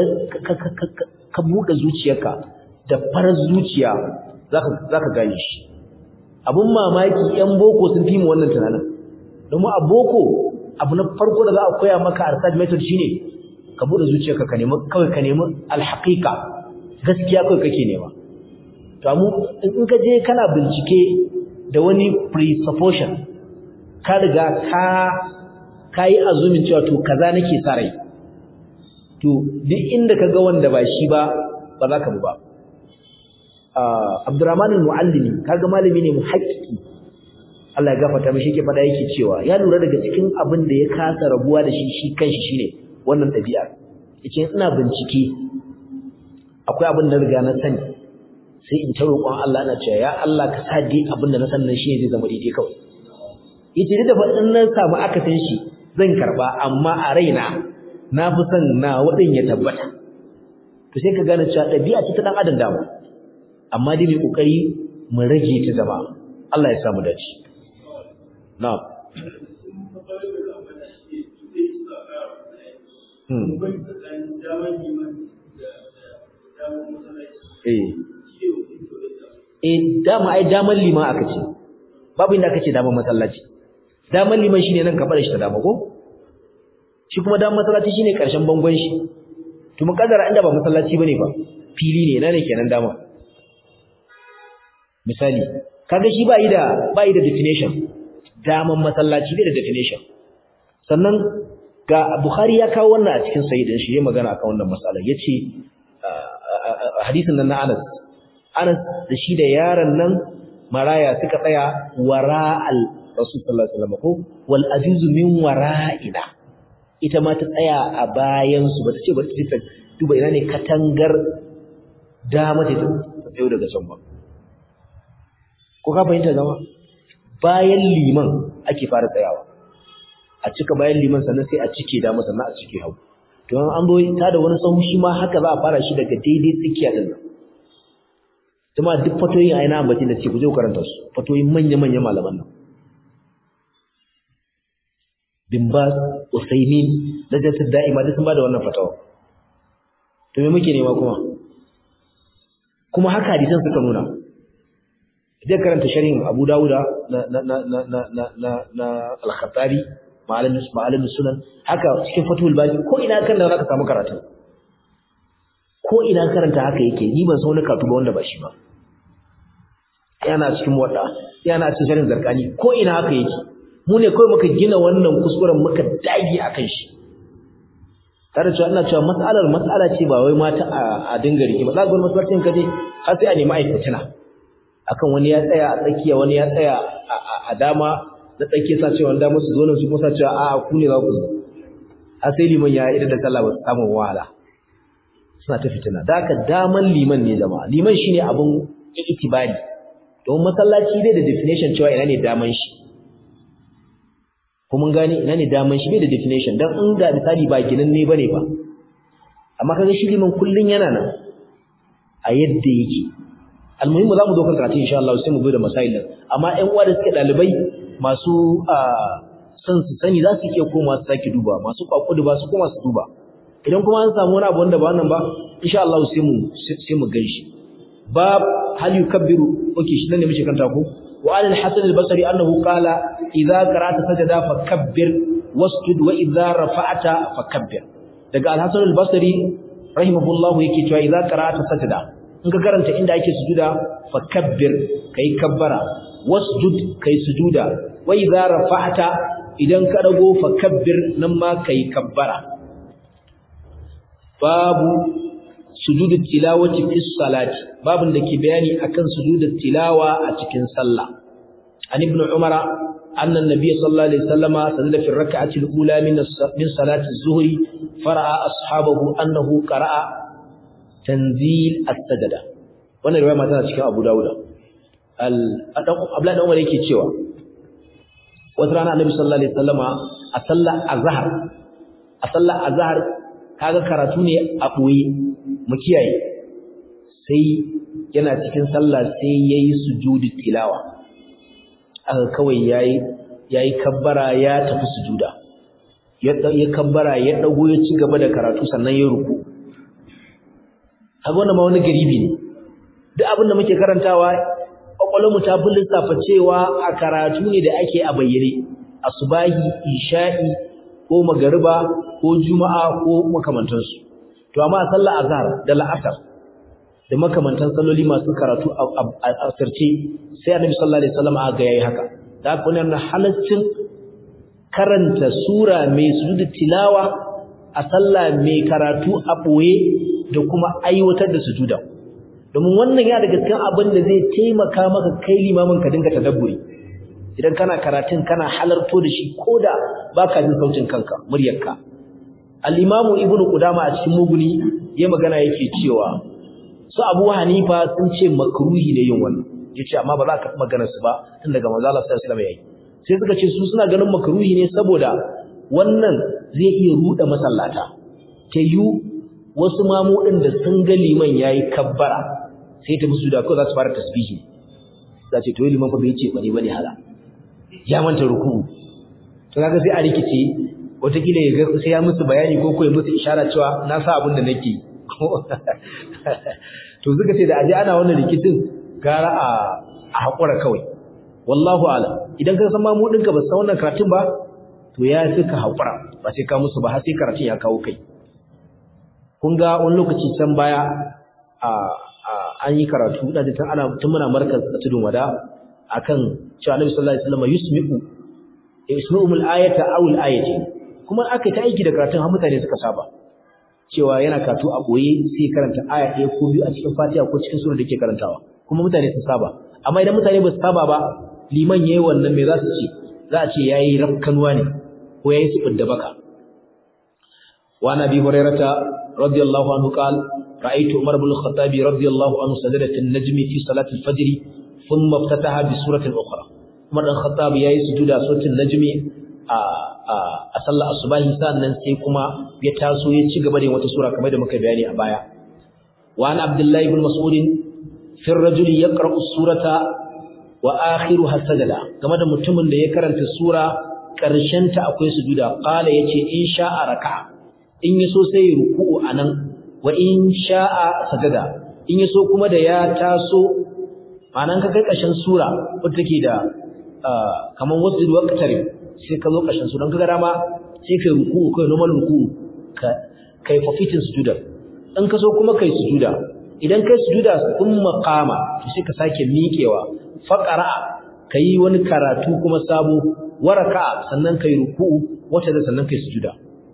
ka buɗe zuciyarka da farar zuciya za ka gane shi abin mamaki 'yan boko sun fi mu wannan tunanin domin a boko abu na farko da za a koya maka arsad method shine ka buɗe zuciyarka ka nemi kawai ka nemi alhaƙiƙa gaskiya kawai kake nema to mu in ka je kana bincike da wani presupposition ka riga ka ka yi azumin cewa to kaza nake sa rai to duk inda ka ga wanda ba shi ba ba za ka bi ba Abdurrahman al-Muallimi kaga malami ne muhaqqiqi Allah ya gafarta mishi yake fada yake cewa ya lura daga cikin abin da ya kasa rabuwa da shi shi kanshi shine wannan dabi'a yake ina bincike akwai abin da riga na sani sai in ta roƙon Allah ina cewa ya Allah ka sa dai abin da na san nan shi zai zama daidai kawai yace da fa in na samu akasin shi zan karba amma a raina na fi son na wadin ya tabbata to sai ka gane cewa dabi'a ce ta dan adam dama amma dai mai kokari mu rage ta zama Allah ya samu dace na'am eh eh dama ai daman liman aka ce babu inda aka ce daman masallaci daman liman shine nan ka bar shi ta dama ko shi kuma daman masallaci shine karshen bangon shi to mun kaddara inda ba masallaci bane ba fili ne ina ne kenan dama misali kaga shi ba yi da ba yi da definition daman masallaci bai da definition sannan ga Bukhari ya kawo wannan a cikin sahih din shi ya magana akan wannan mas'ala yace hadisin nan na Anas Anas da shi da yaron nan maraya suka tsaya wara'al Rasul sallallahu alaihi wasallam ko wal ajuzu min wara'ina ita ma ta tsaya a bayan su bata ce bata ce duba ina ne katangar dama ta tsayo daga can ba ko ka fahimta zama bayan liman ake fara tsayawa a cika bayan liman sannan sai a cike dama sannan a cike hagu to an zo ta da wani sahu shi ma haka za a fara shi daga daidai tsakiya din nan kuma duk fatoyin a ina ambaci da ce ku je ku karanta su fatoyin manya-manya malaman nan bin bas usaimin lajnatul da'ima duk sun bada wannan fatawa to me muke nema kuma kuma haka hadisan suka nuna idan karanta sharhin Abu Dawuda na na na na na na na, na Al-Khattabi ma'alim ma'alim sunan haka cikin Fathul Bari ko ina kan da zaka samu karatu ko ina karanta haka yake ni ban san wani karatu ba wanda ba shi ba yana cikin wadda yana cikin sharhin Zarkani ko ina haka yake mu ne kawai muka gina wannan kuskuren muka dage akan shi tare cewa ina cewa mas'alar mas'ala ce ba wai mata a dinga rike ba za ga masallacin kaje har sai a nemi aikatina akan wani ya tsaya a tsakiya wani ya tsaya a dama da tsakiya sa cewa dama su zo nan su kuma sa cewa a'a ku ne za ku zo har sai liman ya idan da sallah ba su samu wahala suna ta fitina da haka daman liman ne jama'a liman shine abun itibari don masallaci dai da definition cewa ina ne daman shi kuma gani ina ne daman shi bai da definition dan in da misali ba ginin ne bane ba amma kaga shi liman kullun yana nan a yadda yake almuhimmu zamu zo kan karatu insha Allah sai mu zo da masail din amma ƴan uwa da suke dalibai masu son su sani za su iya koma su sake duba masu kwakudu ba su koma su duba idan kuma an samu wani abu wanda ba wannan ba insha Allah sai mu sai mu ganshi bab hal yukabbiru okay shi ne muke kanta ko wa al hasan al basri annahu qala idza qara'ta sajada fakabbir wasjud wa idza rafa'ta fakabbir daga al hasan al basri rahimahullah yake cewa idza qara'ta sajada in ka karanta inda ake sujuda fakabbir kai kabbara wasjud kai sujuda wa idza rafa'ta idan ka dago fakabbir nan ma kai kabbara babu sujudu tilawati fi salati babun da ke bayani akan sujudu tilawa a cikin sallah an ibn umara anna an-nabiy sallallahu alaihi wasallama sajada fi rak'ati al-ula min min salati az-zuhri fara'a ashabahu annahu qara'a tanzil as-sajada wannan riwaya ma tana cikin Abu Dawud al Abdullah dan Umar yake cewa wata rana annabi sallallahu alaihi wasallama a sallar azhar a sallar azhar kaga karatu ne a ɓoye mu kiyaye sai yana cikin sallah sai yayi sujudi tilawa aka kawai yayi yayi kabbara ya tafi sujuda ya ya kabbara ya dago ya ci gaba da karatu sannan ya ruku kaga wannan ma wani garibi ne duk abin da muke karantawa kwakwalwar mu ta fi lissafa cewa a karatu ne da ake a bayyane asubahi isha'i ko magariba ko juma'a ko makamantansu to amma sallar azhar da la'asar da makamantan salloli masu karatu a asirce sai annabi sallallahu alaihi wasallam aka yayi haka da haka wannan halaccin karanta sura mai sujudu tilawa a sallah mai karatu a boye da kuma aiwatar da sujuda domin wannan ya daga cikin abin da zai taimaka maka kai limamin ka dinga tadabburi idan kana karatun kana halarto da shi koda baka jin sautin kanka muryarka al-imamu ibnu qudama a cikin muguni ya magana yake cewa su abu hanifa sun ce makruhi ne yin wannan yace amma ba za ka magana su ba tun daga manzo Allah sallallahu alaihi wasallam yayi sai suka ce su suna ganin makruhi ne saboda wannan zai iya ruda masallata ta yu wasu mamu din da sun ga liman yayi kabbara sai ta musu da ko za su fara tasbihi za ce to liman fa bai ce bane bane hala ya manta ruku to kaga sai a rikice wataƙila ya ga sai ya musu bayani ko ko ya musu ishara cewa na sa abin da nake to suka ce da aje ana wannan rikicin gara a a hakura kawai wallahu a'lam idan ka san mamu ɗinka ba san wannan karatun ba to ya fi ka hakura ba sai ka musu ba har sai karatun ya kawo kai kun ga wani lokaci can baya a an yi karatu da tun ana tun muna markaz a tudun wada akan cewa Annabi sallallahu alaihi wasallam yusmi'u yusmi'u al-ayata aw al-ayati kuma aka ta aiki da karatun har mutane suka saba cewa yana karatu a boye sai karanta aya ɗaya ko biyu a cikin Fatiha ko cikin sura da yake karantawa kuma mutane sun saba amma idan mutane ba su saba ba liman yayi wannan me za su ce za a ce yayi rafkanuwa ne ko yayi subud da baka wa nabi hurairata radiyallahu anhu qala رأيت عمر بن الخطاب رضي الله عنه سجدة النجم في صلاة الفجر ثم افتتح بسورة أخرى عمر بن الخطاب يأي سجود سورة النجم a sallar asubahi sannan sai kuma ya taso ya ci gaba da wata sura kamar da muka bayani a baya wa an abdullahi ibn mas'ud fi ar-rajul yaqra'u surata wa akhiruha sajada game da mutumin da ya karanta sura karshen ta akwai sujuda qala yace in sha'a raka'a in yaso sai ya ruku'u anan wa in sha'a sajada in yaso kuma da ya taso ma'anan ka kai ƙarshen sura wacce take da kaman wasu waqtari sai ka zo ƙarshen sura kaga dama sai kai ruku'u kai normal ruku'u ka kai fafitin sujudar in ka so kuma kai sujuda idan kai sujuda thumma qama to sai ka sake miƙewa faqara kai wani karatu kuma sabo waraka sannan kai ruku'u wata da sannan kai sujuda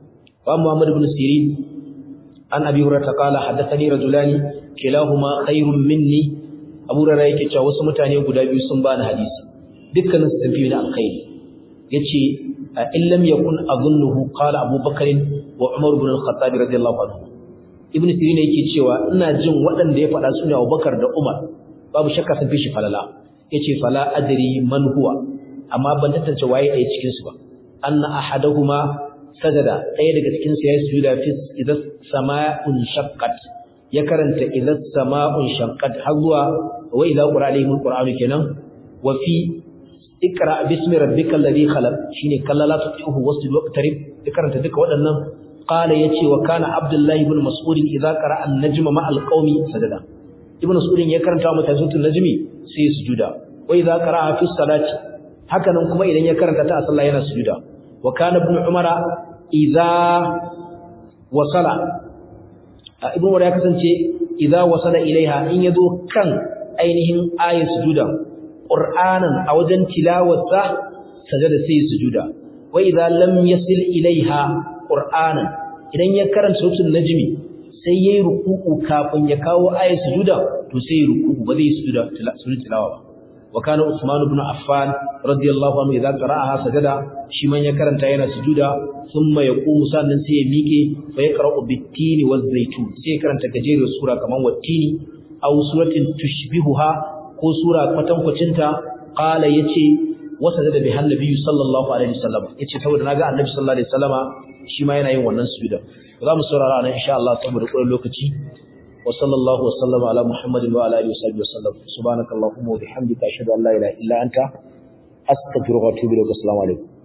wa Muhammad ibn Sirin an Abi Hurairah qala haddathani rajulani kilahuma khairun minni Abu Hurairah yake cewa wasu mutane guda biyu sun bani hadisi dukkanin su tafi da alkhairi yace in lam yakun adhunnuhu qala Abu Bakr wa Umar ibn al-Khattab radiyallahu anhu Ibn Sirin yake cewa ina jin waɗanda ya faɗa su ne Abu Bakar da Umar babu shakka sun fi shi falala yace fala adri man huwa amma ban tantance waye a cikin su ba anna ahaduhuma sajada ɗaya daga cikin su yayi sujuda fi idas sama'un shaqqat ya karanta idas sama'un shaqqat har zuwa wa idza qura alaihim alqur'anu kenan wa fi ikra bismi rabbikal ladhi khalaq shine kallala tuhu wasjud waqtarib ya karanta duka waɗannan qala yace wa kana abdullahi ibn mas'ud idza qara an-najma ma al-qaumi sajada ibn mas'ud ya karanta mutane suratul najmi sai sujuda wa idza qara fi salati hakanan kuma idan ya karanta ta a sallah yana sujuda wa kana ibn umara idza wasala ibn umar ya kasance idza wasala ilaiha in yazo kan ainihin ayat sujuda qur'anan a wajen tilawarsa sajada sai sujuda wa idza lam yasil ilaiha qur'anan idan ya karanta suratul najmi sai yayi ruku'u kafin ya kawo ayat sujuda to sai ruku'u ba zai sujuda tilawa ba وكان عثمان بن عفان رضي الله عنه اذا قراها سجدا shi man ya karanta yana sujuda thumma yaqumu sannan sai ya miƙe fa yaqra'u bit-tini waz-zaytun sai ya karanta gajeriyar sura kaman wat-tini aw suratin tushbihuha ko sura kwatankwacin ta qala yace wa sajada bi annabi sallallahu alaihi wasallam yace saboda naga annabi sallallahu alaihi wasallama shi ma yana yin wannan sujuda za mu saurara nan insha Allah saboda ƙwarar lokaci وصلى الله وسلم على محمد وعلى اله وصحبه وسلم سبحانك اللهم وبحمدك اشهد ان لا اله الا انت استغفرك واتوب اليك السلام عليكم